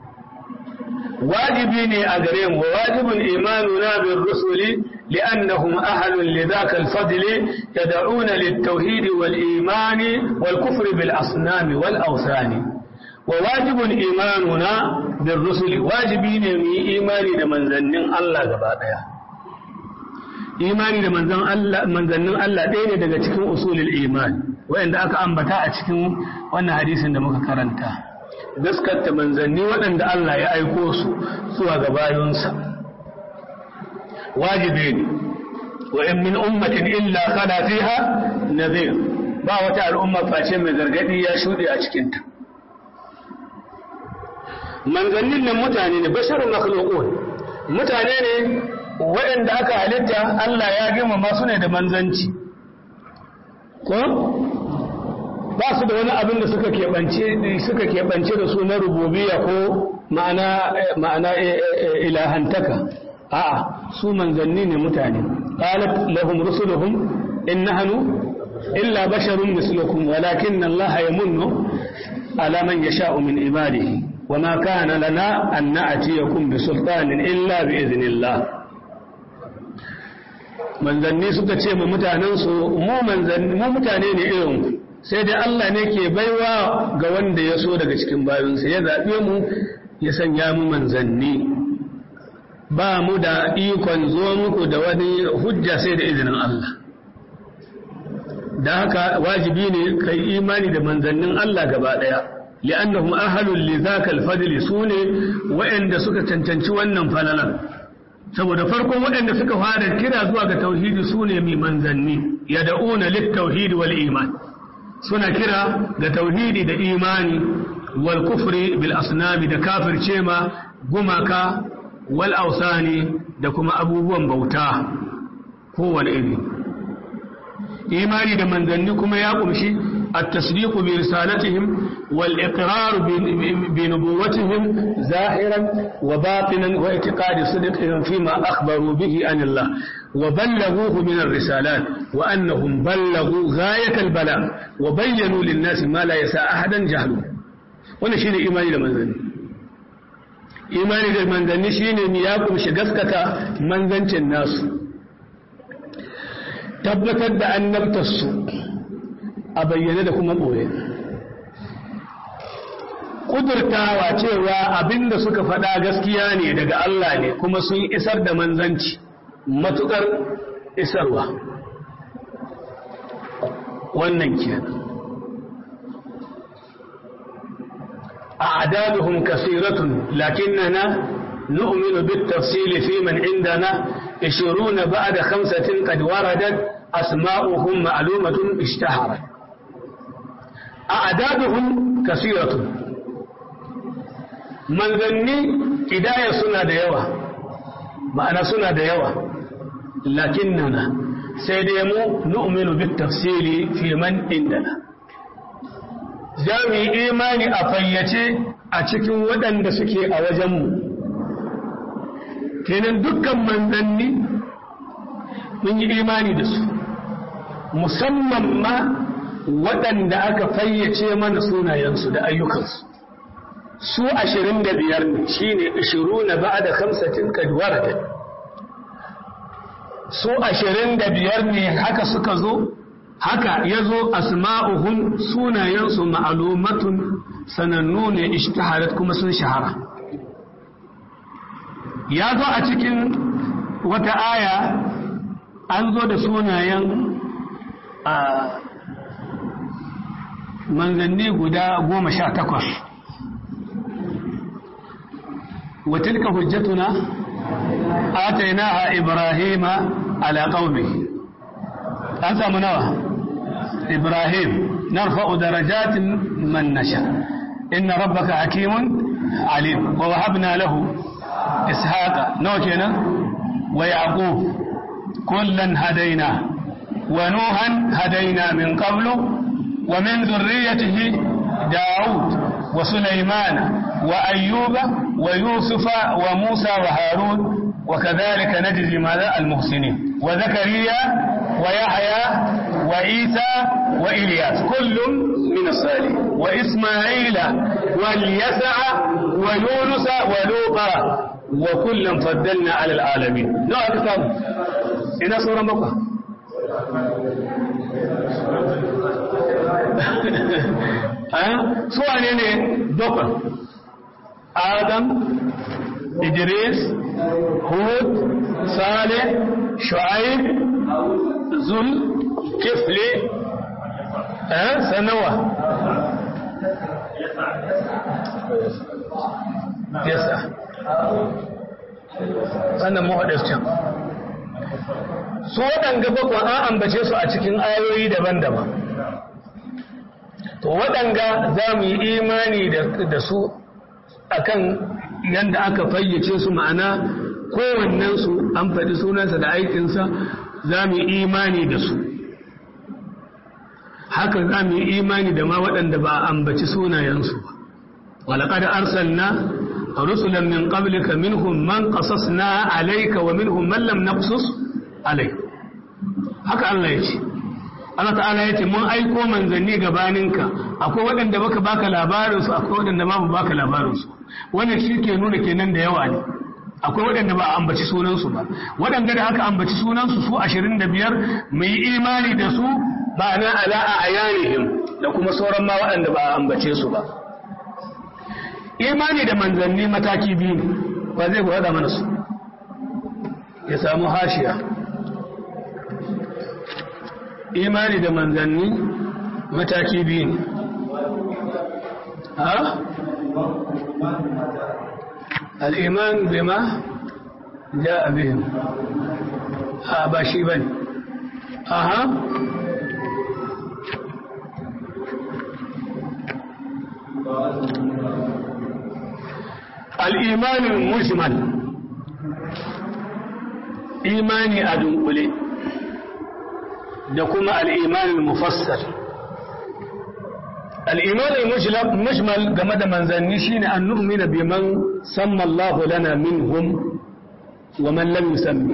wajibi ne a gare mu wajibun imanuna bil rusuli لأنهم أهل لذاك الفضل يدعون للتوحيد والإيمان والكفر بالأصنام والأوثان وواجب إيماننا بالرسل واجبين من إيمان لمن ذنن الله قبادها imani da manzon Allah manzannin Allah ɗaya ne daga cikin usulul iman wanda aka ambata a cikin wannan hadisin da muka karanta gaskata manzanni waɗanda Allah ya aiko su zuwa ga bayonsa wajibi ne wa in min ummatin illa khala fiha nadhir ba wata al'umma face mai gargadi ya shuɗe a cikinta manzannin nan mutane ne basharun makhluqun mutane ne waɗanda aka halitta Allah ya girmama su ne da manzanci ko ba su da wani abin da suka keɓance suka keɓance da su na rububiyya ko ma'ana ma'ana ilahantaka a'a su manzanni ne mutane qalat lahum rusuluhum in nahnu illa basharun mislukum walakinna Allah yamunnu ala man yasha'u min ibadihi وما كان لنا أن نأتيكم بسلطان إلا بإذن الله manzanni suka ce mu mutanensu mu mutane ne irin sai dai Allah ne ke baiwa ga wanda ya so daga cikin bayansa ya zaɓe mu ya sanya mu manzanni ba mu da ikon zo muku da wani hujja sai da izinin Allah da haka wajibi ne kai imani da manzannin Allah gaba ɗaya li'annahum ahlul li zakal fadli sune wa'anda suka cancanci wannan falalan saboda farkon waɗanda suka fara kira zuwa ga tauhidi su ne mai manzanni ya da'una lit tauhidi wal iman suna kira ga tauhidi da imani wal kufri bil asnami da kafirce ma gumaka wal ausani da kuma abubuwan bauta kowane iri imani da manzanni kuma ya kumshi التصديق برسالتهم والإقرار بنبوتهم ظاهرا وباطنا واعتقاد صدقهم فيما أخبروا به عن الله وبلغوه من الرسالات وأنهم بلغوا غاية البلاغ وبينوا للناس ما لا يساء أحدا جهله wannan shine imani da manzanni imani da manzanni shine ne ya kumshi gaskata manzancin nasu tabbatar da annabtarsu a bayyane da kuma ɓoye ƙudurtawa cewa abinda suka faɗa gaskiya ne daga Allah ne kuma sun isar da manzanci matuƙar isarwa wannan kenan أعدادهم كثيرة لكننا نؤمن بالتفصيل في من عندنا عشرون بعد خمسة قد وردت أسماؤهم معلومة اشتهرت أعدادهم كثيرة من ذني إداية سنة ديوة معنى سنة ديوة لكننا سيديمو نؤمن بالتفصيل في من عندنا za mu yi imani a fayyace a cikin waɗanda suke a wajenmu kenan dukkan manzanni mun yi imani da su musamman ma waɗanda aka fayyace mana sunayensu da ayyukansu su ashirin da biyar ne shi ne ashiru na ba da kamsatin kadwar da su ashirin da biyar ne haka suka zo haka ya zo asma'uhum sunayensu ma'alumatun sanannu ne ishtaharat kuma sun shahara ya zo a cikin wata aya an zo da sunayen a manzanni guda goma sha takwas وتلك حجتنا آتيناها إبراهيم على قومه أنت منوه إبراهيم نرفع درجات من نشاء إن ربك حكيم عليم ووهبنا له إسحاق نوكنا ويعقوب كلا هدينا ونوحا هدينا من قبل ومن ذريته داود وسليمان وأيوب ويوسف وموسى وهارون وكذلك نجزي ماذا المحسنين وزكريا ويحيى وعيسى وإلياس كل من الصالحين وإسماعيل واليسع ويونس ولوطا وكلا فضلنا على العالمين نوع كتاب إذا سورة بقى su wane ne bakwai adam idris hud saleh shu'aib zul kifli sanawa yasa sannan mahaɗarcin su waɗanga bakwan an ambace su a cikin ayoyi daban-daban to waɗanga za mu yi imani da su akan yadda aka fayyace su ma'ana kowannensu an faɗi sunansa da aikinsa za mu yi imani da su haka za mu yi imani da ma waɗanda ba a ambaci sunayensu ba walaƙar arsalna rusulan min qablika minhum man qasasna alayka wa minhum man lam naqsus alayk haka Allah ya ce Allah ta'ala ya ce mun aiko manzanni gabaninka akwai waɗanda baka baka labarinsu akwai waɗanda ba baka labarinsu wannan shi ke nuna kenan da yawa ne akwai waɗanda ba a ambaci sunansu ba waɗanda da aka ambaci sunansu su ashirin da biyar mu yi imani da su ba na ala'a a yanihim da kuma sauran ma waɗanda ba a ambace su ba imani da manzanni mataki biyu ne ba zai gwada mana su ya samu hashiya imani da manzanni mataki biyu ne ha? al'iman bima ja abin ha ba shi bane aha al'imanin mujmal imani a dunkule da kuma al'imanin mufassar al'imanin mujmal game da manzanni shine an nu'mina biman samma Allah lana minhum wa man lam yusammi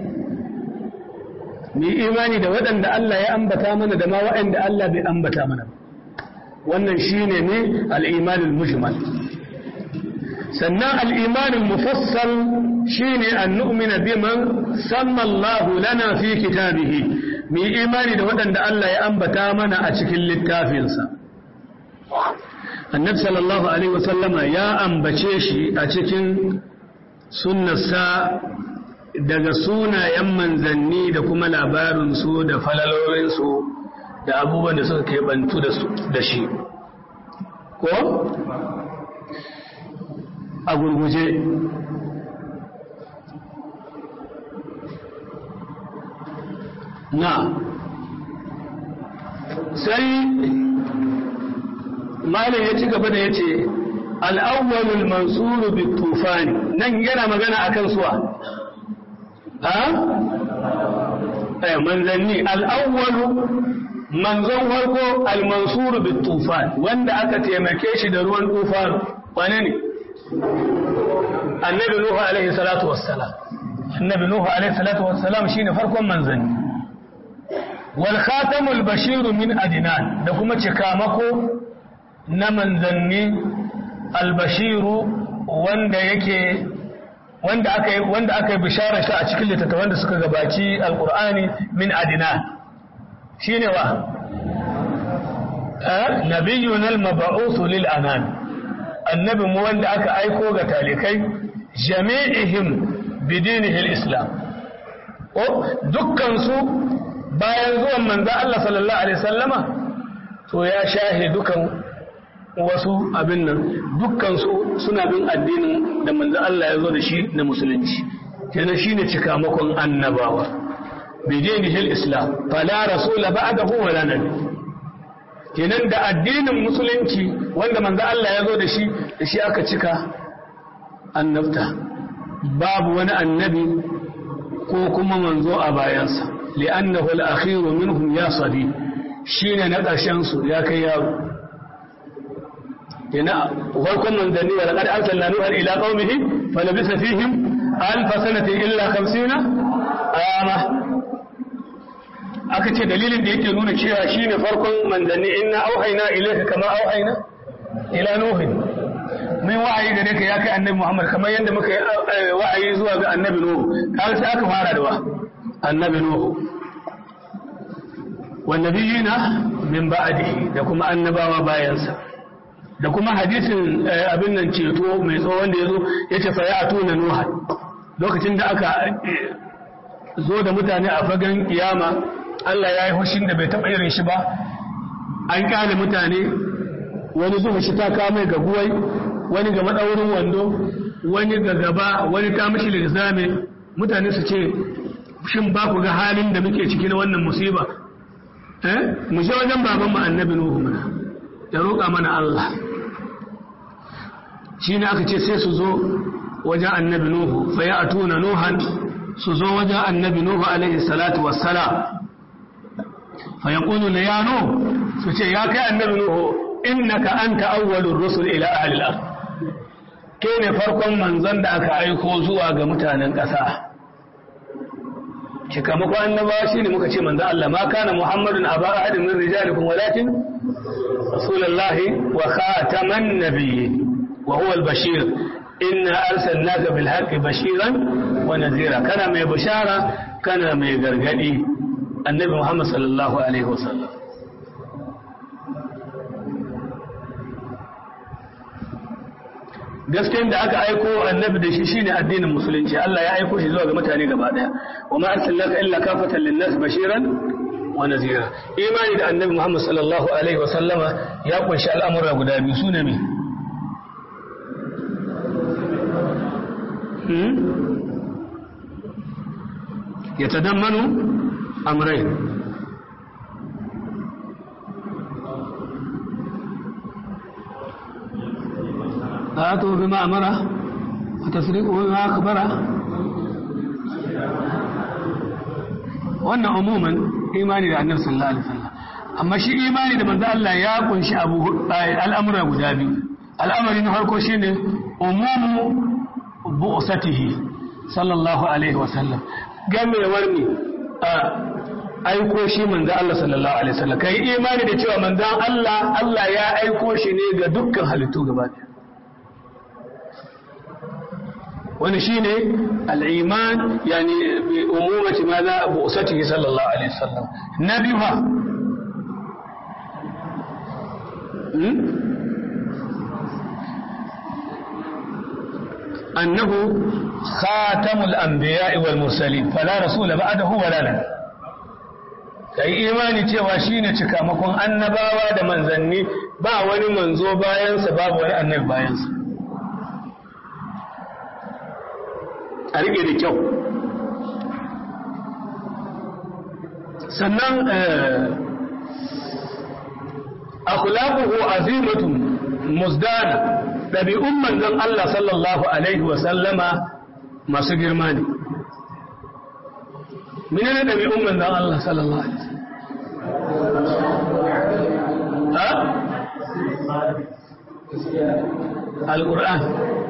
ni imani da waɗanda Allah ya ambata mana da ma waɗanda Allah bai ambata mana wannan shine ne al'imanin mujmal sannan al'imanin mufassal shi ne an nu'mina biman sammallahu lana fi kitabihi mu yi imani da waɗanda Allah ya ambata mana a cikin littafinsa annabi sallallahu alaihi wasallama ya ambace shi a cikin sunnarsa daga sunayen manzanni da kuma labarinsu da falalorinsu da abubuwan da suka keɓantu da shi ko a gurguje na sai malin ya ci gaba da ya ce al'awwalul mansuru bi tufani nan yana magana akan suwa ha? manzanni al'awwalu manzon farko al-mansuru bi tufan wanda aka taimake shi da ruwan tufan wane ne annabi nuhu alaihi salatu wassalam annabi nuhu alaihi salatu wassalam shine farkon manzanni wal khatamul bashiru min adnan da kuma cikamako na manzanni al-bashiru wanda yake wanda aka yi wanda aka yi bishara shi a cikin littattafan da suka gabaci alqur'ani min adnan shine wa nabiyyun al-mab'uth lil anan annabi mu wanda aka aiko ga talikai jami'ihim bidinihi al-islam o dukkan su bayan zuwan manzo Allah sallallahu alaihi wasallama to ya shahe dukan wasu abin nan dukkansu suna bin addinin da manzo Allah ya zo da shi na musulunci kenan shine cikamakon annabawa bidinihil islam fala rasula ba'dahu wala nabi kenan da addinin musulunci wanda manzo Allah ya zo da shi da shi aka cika annabta babu wani annabi ko kuma manzo a bayansa li'annahu al-akhiru minhum ya sabi shine na ƙarshen su ya kai yaro هنا وفركم من ذنبي ولقد أرسلنا نوحا إلى قومه فلبث فيهم ألف سنة إلا خمسين عاما aka ce dalilin da yake nuna cewa shine farkon manzanni inna auhayna ilayka kama auhayna ila nuhin min wa'ayi gare ka ya kai annabi Muhammad kamar yadda muka yi wa'ayi zuwa ga annabi Nuhu kaga sai aka fara da wa annabi Nuhu wan nabiyina min ba'dihi da kuma annabawa bayansa da kuma hadisin abin nan ceto mai tsohon da ya zo ya ce faya a tuna nuha lokacin da aka zo da mutane a fagen kiyama Allah ya yi hushin da bai taɓa irin shi ba an kyale mutane wani zuwa shi ta kame ga guwai wani ga maɗaurin wando wani ga gaba wani ta mashi lizame mutane su ce shin ba ku ga halin da muke ciki na wannan musiba mu je wajen baban mu annabi nuhu mana ya roƙa mana Allah shi ne aka ce sai su zo wajen annabi Nuhu fa ya atuna Nuhan su zo wajen annabi Nuhu alaihi salatu wassalam fa yaqulu la ya Nuh su ce ya kai annabi Nuhu innaka anta awwalur rusul ila ahli al-ard ke ne farkon manzon da aka aiko zuwa ga mutanen ƙasa cikamakon annabawa shine muka ce manzo Allah ma kana Muhammadun aba ahadin min rijalikum walakin رسول الله وخاتم النبيين وهو البشير إنا أرسلناك بالحق بشيرا ونذيرا كان من بشارة كان من غرغدي النبي محمد صلى الله عليه وسلم gaskiyar da aka aiko annabi da shi shine addinin musulunci Allah ya aiko shi zuwa ga mutane gaba daya wa ma arsalnaka illa kafatan lin-nas bashiran wa nazira imani da annabi Muhammad sallallahu alaihi wasallama ya kunshi al'amura guda biyu su ne me ya tadammanu amrai طاعته بما أمره وتصديقه بما أخبره wannan umuman imani da annabi sallallahu alaihi wasallam amma shi imani da manzo Allah ya kunshi abu al'amura guda biyu al'amari na farko shine umumu bu'satihi sallallahu alaihi wasallam gamewar ne a aiko shi manzo Allah sallallahu alaihi wasallam kai imani da cewa manzon Allah Allah ya aiko shi ne ga dukkan halittu gaba ɗaya wani shine al-iman yani bi umumati madha bu'satihi sallallahu alaihi wasallam nabiha أنه خاتم الأنبياء والمرسلين فلا رسول بعده ولا نبي kai imani cewa shine cikamakon annabawa da manzanni ba wani manzo bayansa babu wani annabi bayansa a rike da kyau sannan akhlaquhu azimatun muzdana ɗabi'un manzon Allah sallallahu Alaihi wasallama masu girma ne. Mene ne ɗabi'un manzon Allah sallallahu Alaihi Ha? Al-Qur'an.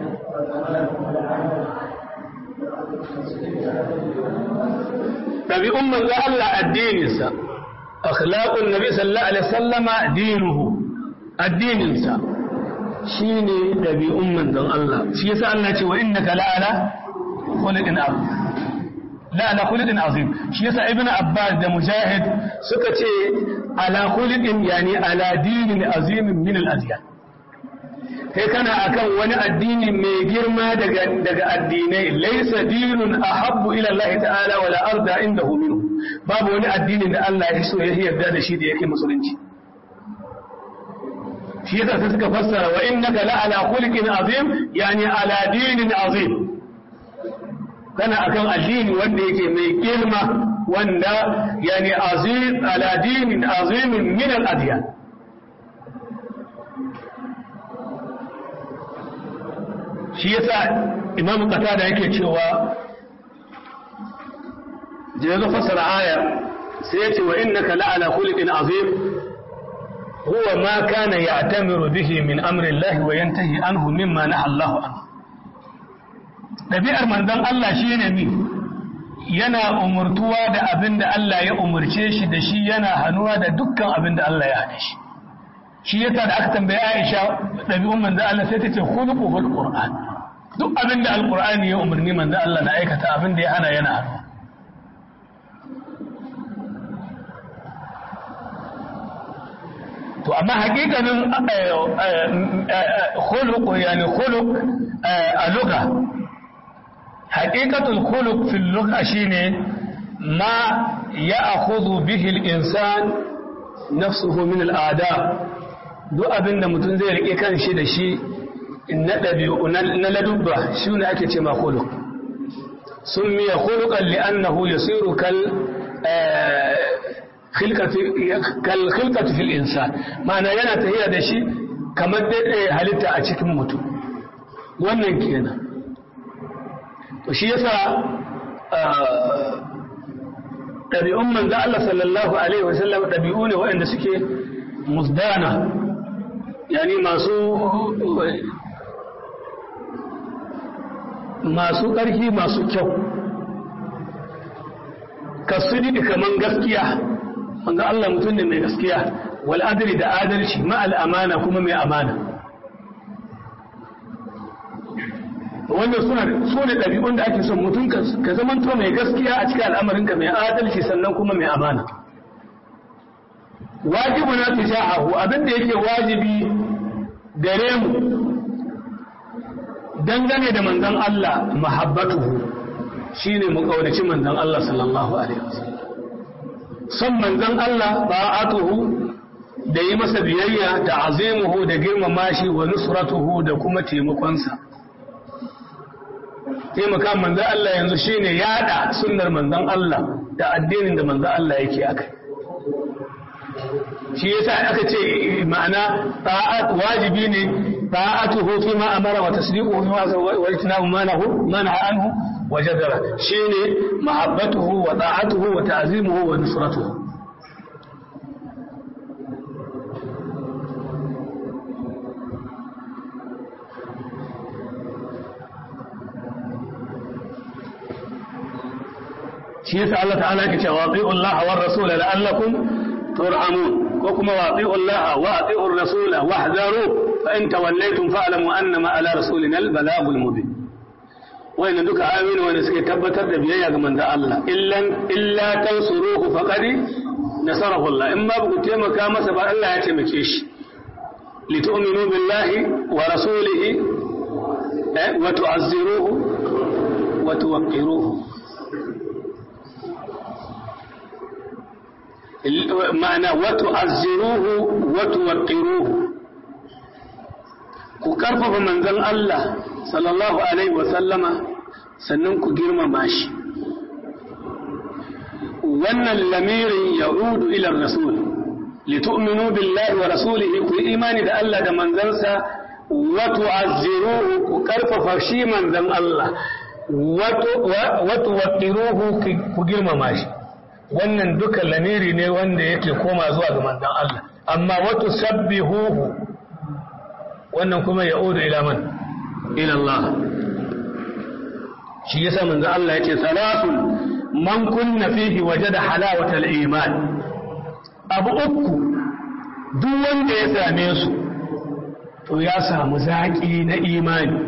ɗabi'un manzon Allah addininsa, akhlaqun Nabi sallallahu Alaihi wasallama dinuhu, addininsa. shi ne ɗabi'un manzon Allah shi yasa Allah ce wa innaka la'ala khuluqin azim la'ala khuluqin azim shi yasa ibnu abbas da mujahid suka ce ala khuluqin yani ala dinin azimin min al-adyan kai kana akan wani addini mai girma daga daga addinai laysa dinun ahabbu ila Allah ta'ala wala arda indahu minhu babu wani addinin da Allah ya so ya yarda da shi da yake musulunci shi yasa sai suka fassara wa innaka la ala khuluqin azim yani ala dinin azim kana akan addini wanda yake mai girma wanda yani azim ala dinin azim min al adyan shi yasa imamu qatada yake cewa da yazo fassara aya sai ya ce wa innaka la ala khuluqin azim هو ما كان يعتمر به من أمر الله وينتهي عنه مما نهى الله عنه ɗabi'ar manzon Allah shi ne mi yana umurtuwa da abin da Allah ya umurce shi da shi yana hannuwa da dukkan abin da Allah ya hane shi shi yasa da aka tambaye Aisha ɗabi'un manzon Allah sai ta ce khuluquhul Qur'an duk abin da Al-Qur'ani ya umarni manzon Allah na aikata abin da ya hana yana hannuwa to amma hakikanin khuluq yani khuluq a lugha haqiqatul khuluq fil lugha shine ma ya'khudhu bihi al-insan nafsuhu min al-a'da duk abinda mutum zai rike kanshi da shi na dabi'u na ladubba shine ake ce ma khuluq summiya khuluqan li'annahu yasiru kal kalkhilkatu fil insan ma'ana yana tafiya da shi kamar daidai halitta a cikin mutum wannan kenan to shi yasa ɗabi'un manzo Allah sallallahu alaihi wasallam ɗabi'u ne waɗanda suke musdana yani masu masu ƙarfi masu kyau kasudi kaman gaskiya wanda Allah mutum ne mai gaskiya wal adli da adalci ma al amana kuma mai amana wannan suna su ne ɗabi'un da ake son mutum ka zamanto mai gaskiya a cikin al'amarinka mai adalci sannan kuma mai amana wajibu na tijahahu abinda yake wajibi gare mu dangane da manzon Allah mahabbatuhu shine mu kaunaci manzon Allah sallallahu alaihi wasallam son manzon Allah ba'atuhu da yi masa biyayya da azimuhu da girmama shi wa nusratuhu da kuma taimakonsa taimaka manzon Allah yanzu shine yada sunnar manzon Allah da addinin da manzon Allah yake akai shi yasa aka ce ma'ana ta'at wajibi ne ta'atuhu fi ma amara wa tasdiquhu fi ma wa itinabu ma nahu ma naha anhu wa jadara shine mahabbatuhu wa ta'atuhu wa ta'zimuhu wa nusratuhu shi yasa Allah ta'ala yake cewa ati'u Allah war rasul la'allakum turhamun ko kuma wati'u Allah wa ati'u ar-rasul wahdharu fa in tawallaytum fa'lamu annama ala rasulina al-balagul mubin wayannan duka ayoyi wanda suke tabbatar da biyayya ga manzon Allah illan illa tansuruhu faqad nasarahu Allah in ma ba ku taimaka masa ba Allah ya taimake shi litu'minu billahi wa rasulihi wa tu'azziruhu wa tuwaqqiruhu ma'ana wa tu'azziruhu wa tuwaqqiruhu ku karfafa manzon Allah sallallahu alaihi wa sallama sannan ku girmama shi wannan lamirin ya'udu ila rasul litu'minu billahi wa rasulihi ku imani da Allah da manzansa wa tu'azziruhu ku karfafa shi manzon Allah wa tuwaqqiruhu ku girmama shi wannan duka lamiri ne wanda yake koma zuwa ga manzon Allah amma wa tusabbihuhu wannan kuma ya'udu ila man ila Allah shi yasa manzon Allah yace salatun man kunna fihi wajada halawatal iman abu uku duk wanda ya same su to ya samu zaki na imani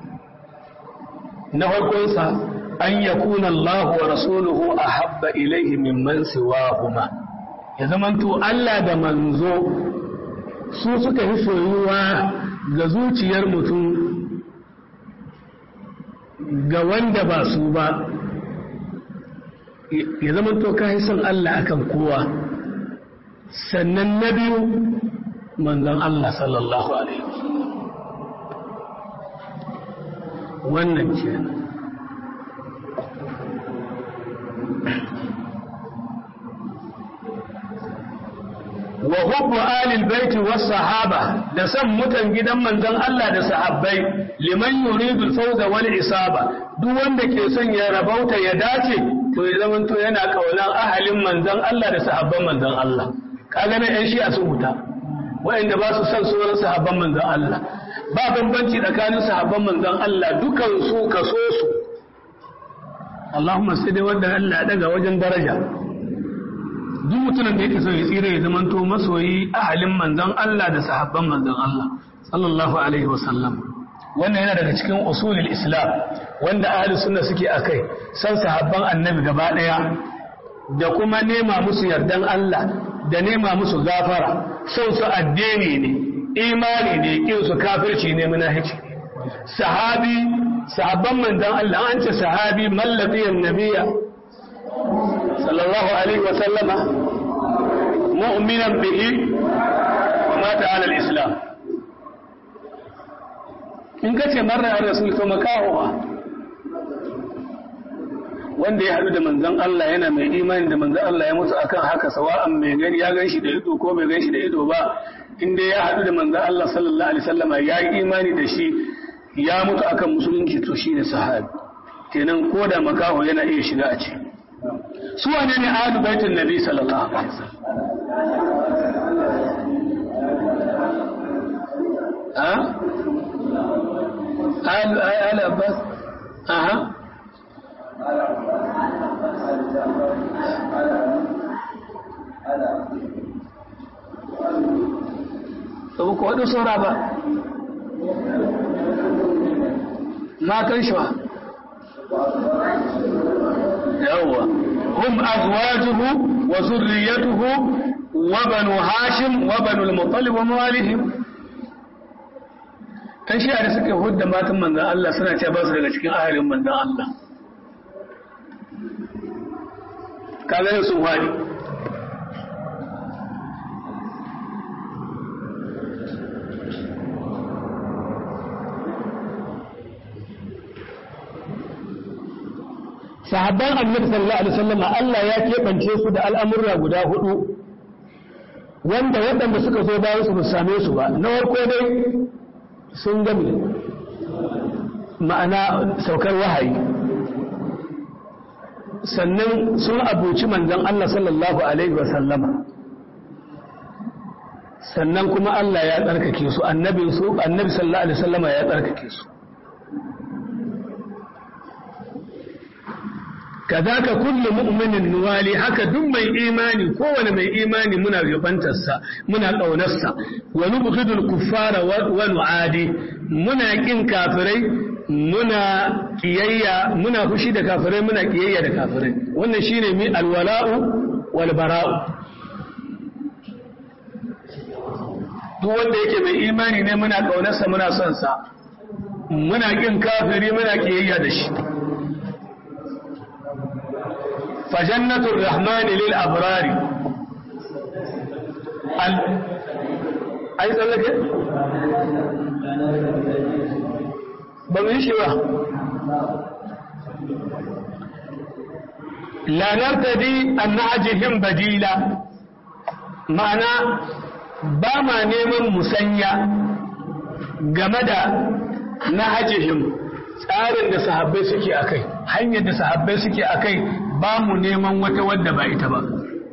na farkonsa an yakuna Allah wa rasuluhu ahabba ilaihi mimman siwahuma ya zamanto Allah da manzo su suka fi soyuwa ga zuciyar mutum ga wanda ba su ba ya zama to ka yi son Allah akan kowa sannan na biyu manzon Allah sallallahu alaihi wannan ce wa hubbu alil baiti was sahaba da san mutan gidan manzon Allah da sahabbai liman yuridu al-fawza wal isaba duk wanda ke son ya rabauta ya dace to ya zama to yana kaunan ahalin manzon Allah da sahabban manzon Allah kaga na yan shi a sun huta wa'anda ba su san sauran sahabban manzon Allah ba bambanci tsakanin sahabban manzon Allah dukan su kaso su Allahumma sai dai wanda Allah ya daga wajen daraja duk mutumin da yake so ya tsira ya zama to masoyi ahalin manzon Allah da sahabban manzon Allah sallallahu alaihi wasallam wannan yana daga cikin usulul islam wanda ahli sunna suke akai san sahabban annabi gaba daya da kuma nema musu yardan Allah da nema musu gafara son su addini ne imani ne kin su kafirci ne munafici sahabi sahabban manzon Allah an ce sahabi mallabiyan nabiyya sallallahu alaihi wa sallama mu'minan bihi wa mata ala al-islam in ka ce marar a rasul to makahowa wanda ya haɗu da manzon Allah yana mai imani da manzon Allah ya mutu akan haka sawa'an mai gani ya gan shi da ido ko bai gan shi da ido ba inda ya haɗu da manzon Allah sallallahu alaihi wasallama ya yi imani da shi ya mutu akan musulunci to shi ne sahabi kenan ko da makaho yana iya shiga a ce su wane ne ahlu baitin nabi sallallahu alaihi wasallam ha آل آل عباس أها Abu ko waɗin saura ba, matan shi ba, yawwa, hum azwajuhu wa zurriyatuhu wa banu hashim wa banu al-muttalib wa mawalihim kan shi da suke hudda matan manzan Allah suna ce ba su daga cikin ahalin manzan Allah kaga yin sun wani sahabban annabi sallallahu alaihi wasallam Allah ya keɓance su da al'amurra guda hudu wanda waɗanda suka zo bayan su ba same su ba na farko dai sun gami ma'ana saukar wahayi sannan sun abuci manzan Allah sallallahu Alaihi wasallama sannan kuma Allah ya tsarkake su annabin su annabi sallallahu Alaihi wasallama ya tsarkake su kazaka kullu mu'minin nuwali haka duk mai imani kowane mai imani muna yabantarsa muna ƙaunarsa wa nubghidul kuffara wa nu'adi muna kin kafirai muna kiyayya muna fushi da kafirai muna kiyayya da kafirai wannan shine mi alwala'u wal bara'u duk wanda yake mai imani ne muna ƙaunarsa muna son sa muna kin kafiri muna kiyayya da shi فجنة الرحمن للأبرار ال... أي لك بمشي لا نرتدي أن نعجهم بديلا معنى بما نيمن مسنيا جمدا نهجهم tsarin da sahabbai suke akai hanyar da sahabbai suke akai ba mu neman wata wadda ba ita ba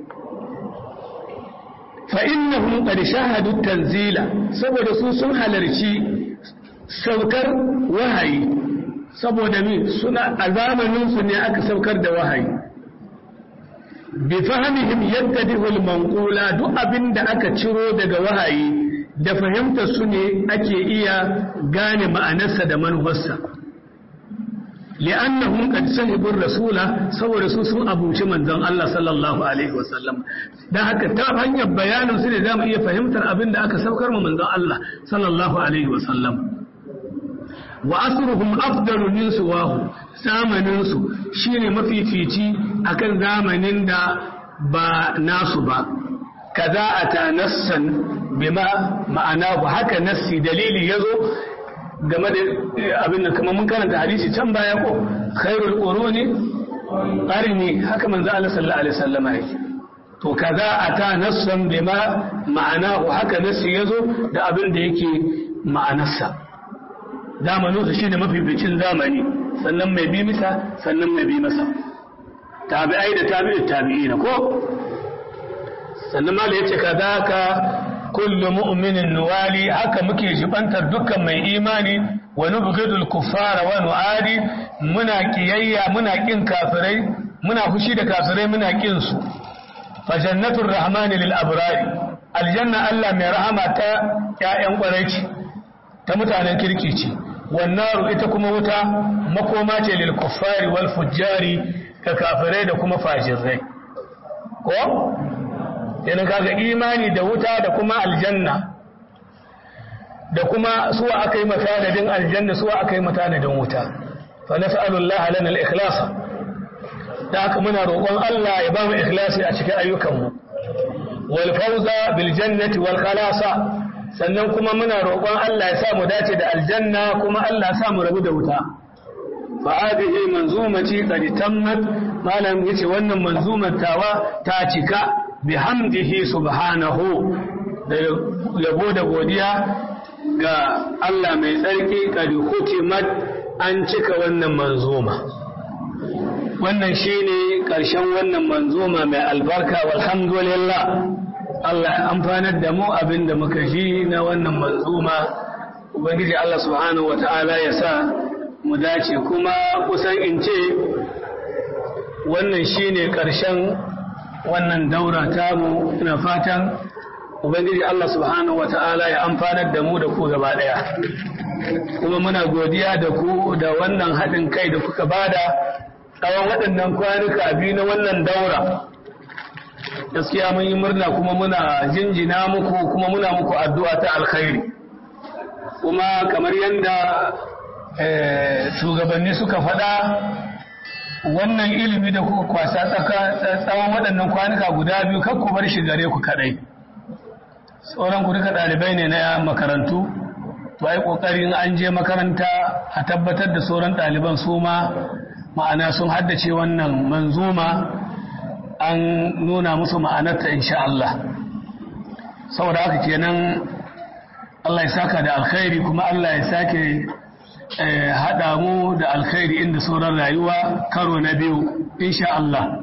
fa innahum qad shahadu tanzila saboda su sun halarci saukar wahayi saboda mi suna a zamanin su ne aka saukar da wahayi bi fahimihim yattadihu al-manqula duk abinda aka ciro daga wahayi da fahimtar su ne ake iya gane ma'anarsa da manufarsa li'annahum qad sahibu rasula saboda su sun abuci manzon Allah sallallahu alaihi wasallam dan haka ta hanyar bayanin su ne zamu iya fahimtar abin da aka saukar mu manzon Allah sallallahu alaihi wasallam wa asruhum afdalu min suwahu zamanin su shine mafifici akan zamanin da ba nasu ba kaza atanassan bima ma'ana haka nassi dalili yazo game da abin da kamar mun karanta hadisi can baya ko khairul quruni qarni haka manzo Allah sallallahu alaihi wasallam yake to kaza ata nassan bima ma'anahu haka nassi yazo da abin da yake ma'anarsa zamanin su shine mafificin zamani sannan mai bi masa sannan mai bi masa tabi'ai da tabi'ut tabi'ina ko sannan mala yace kadaka kullu mu'minin nuwali haka muke jibantar dukkan mai imani wa nubghidul kuffara wa nu'adi muna kiyayya muna kin kafirai muna fushi da kafirai muna kin su fa jannatur rahmani lil abrari aljanna Allah mai rahama ta ƴaƴan ƙwarai ce ta mutanen kirki ce wannaru ita kuma wuta makoma ce lil kuffari wal fujjari ka kafirai da kuma fajirai ko yana kaga imani da wuta da kuma aljanna da kuma suwa aka yi matanadin aljanna suwa aka yi matanadin wuta fa nas'alullaha lana al-ikhlas da haka muna roƙon Allah ya ba mu ikhlasi a cikin ayyukanmu wal fawza bil jannati wal khalasa sannan kuma muna roƙon Allah ya sa mu dace da aljanna kuma Allah ya sa mu rabu da wuta fa hadhihi manzumati qad tammat malam yace wannan manzumar tawa ta cika bihamdihi subhanahu da yabo da godiya ga Allah mai tsarki qad hutimat an cika wannan manzuma wannan shine ƙarshen wannan manzuma mai albarka walhamdulillah Allah ya amfanar da mu abin da muka ji na wannan manzuma ubangiji Allah subhanahu wata'ala ya sa mu dace kuma kusan in ce wannan shine ƙarshen wannan daura tamu ina fatan ubangiji Allah subhanahu wata'ala ya amfanar da mu da ku gaba ɗaya kuma muna godiya da ku da wannan haɗin kai da kuka bada tsawon waɗannan kwanuka biyu na wannan daura gaskiya mun yi murna kuma muna jinjina muku kuma muna muku addu'a ta alkhairi kuma kamar yadda shugabanni suka faɗa wannan ilimi da kuka kwasa tsawon waɗannan kwanuka guda biyu kan ku bar shi gare ku kaɗai sauran ku duka ɗalibai ne na makarantu to ai ƙoƙarin an je makaranta a tabbatar da sauran ɗaliban su ma ma'ana sun haddace wannan manzuma an nuna musu ma'anarta insha Allah saboda haka kenan Allah ya saka da alkhairi kuma Allah ya sake haɗa mu da alkhairi inda sauran rayuwa karo na biyu insha Allah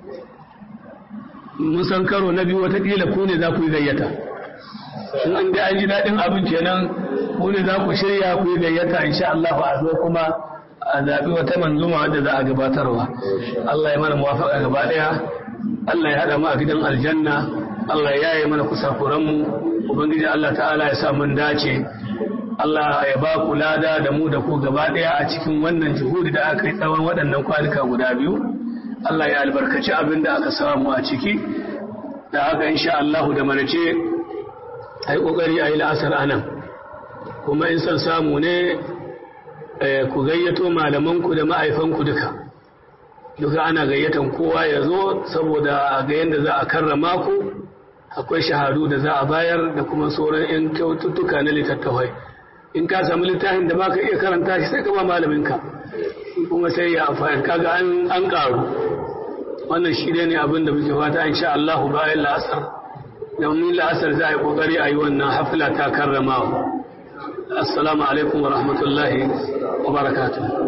mun san karo na biyu watakila ku ne za ku yi gayyata in an da an ji daɗin abin kenan ku ne za ku shirya ku yi gayyata insha Allah a zo kuma a zaɓi wata manzuma wadda za a gabatarwa Allah ya mana muwafaka gaba ɗaya Allah ya haɗa mu a gidan aljanna Allah ya yi mana kusakuranmu ubangiji Allah ta'ala ya sa mun dace Allah ya ba ku lada da mu da ku gaba ɗaya a cikin wannan juhudi da aka yi tsawon waɗannan kwanuka guda biyu Allah ya albarkaci abin da aka samu a ciki da haka insha Allah da manace a yi ƙoƙari a yi la'asar anan kuma in son samu ne ku gayyato malamanku da ma'aifanku duka duka ana gayyatan kowa ya zo saboda ga yadda za a karrama ku akwai shahadu da za a bayar da kuma sauran 'yan kyaututtuka na littattafai in ka samu littafin da baka iya karanta shi sai ka ba malaminka kuma sai ya amfani kaga an karu wannan shi ne abin da muke fata insha Allah bayan la'asar domin la'asar za a yi kokari a yi wannan hafila ta karramawa assalamu alaikum wa rahmatullahi wa barakatuh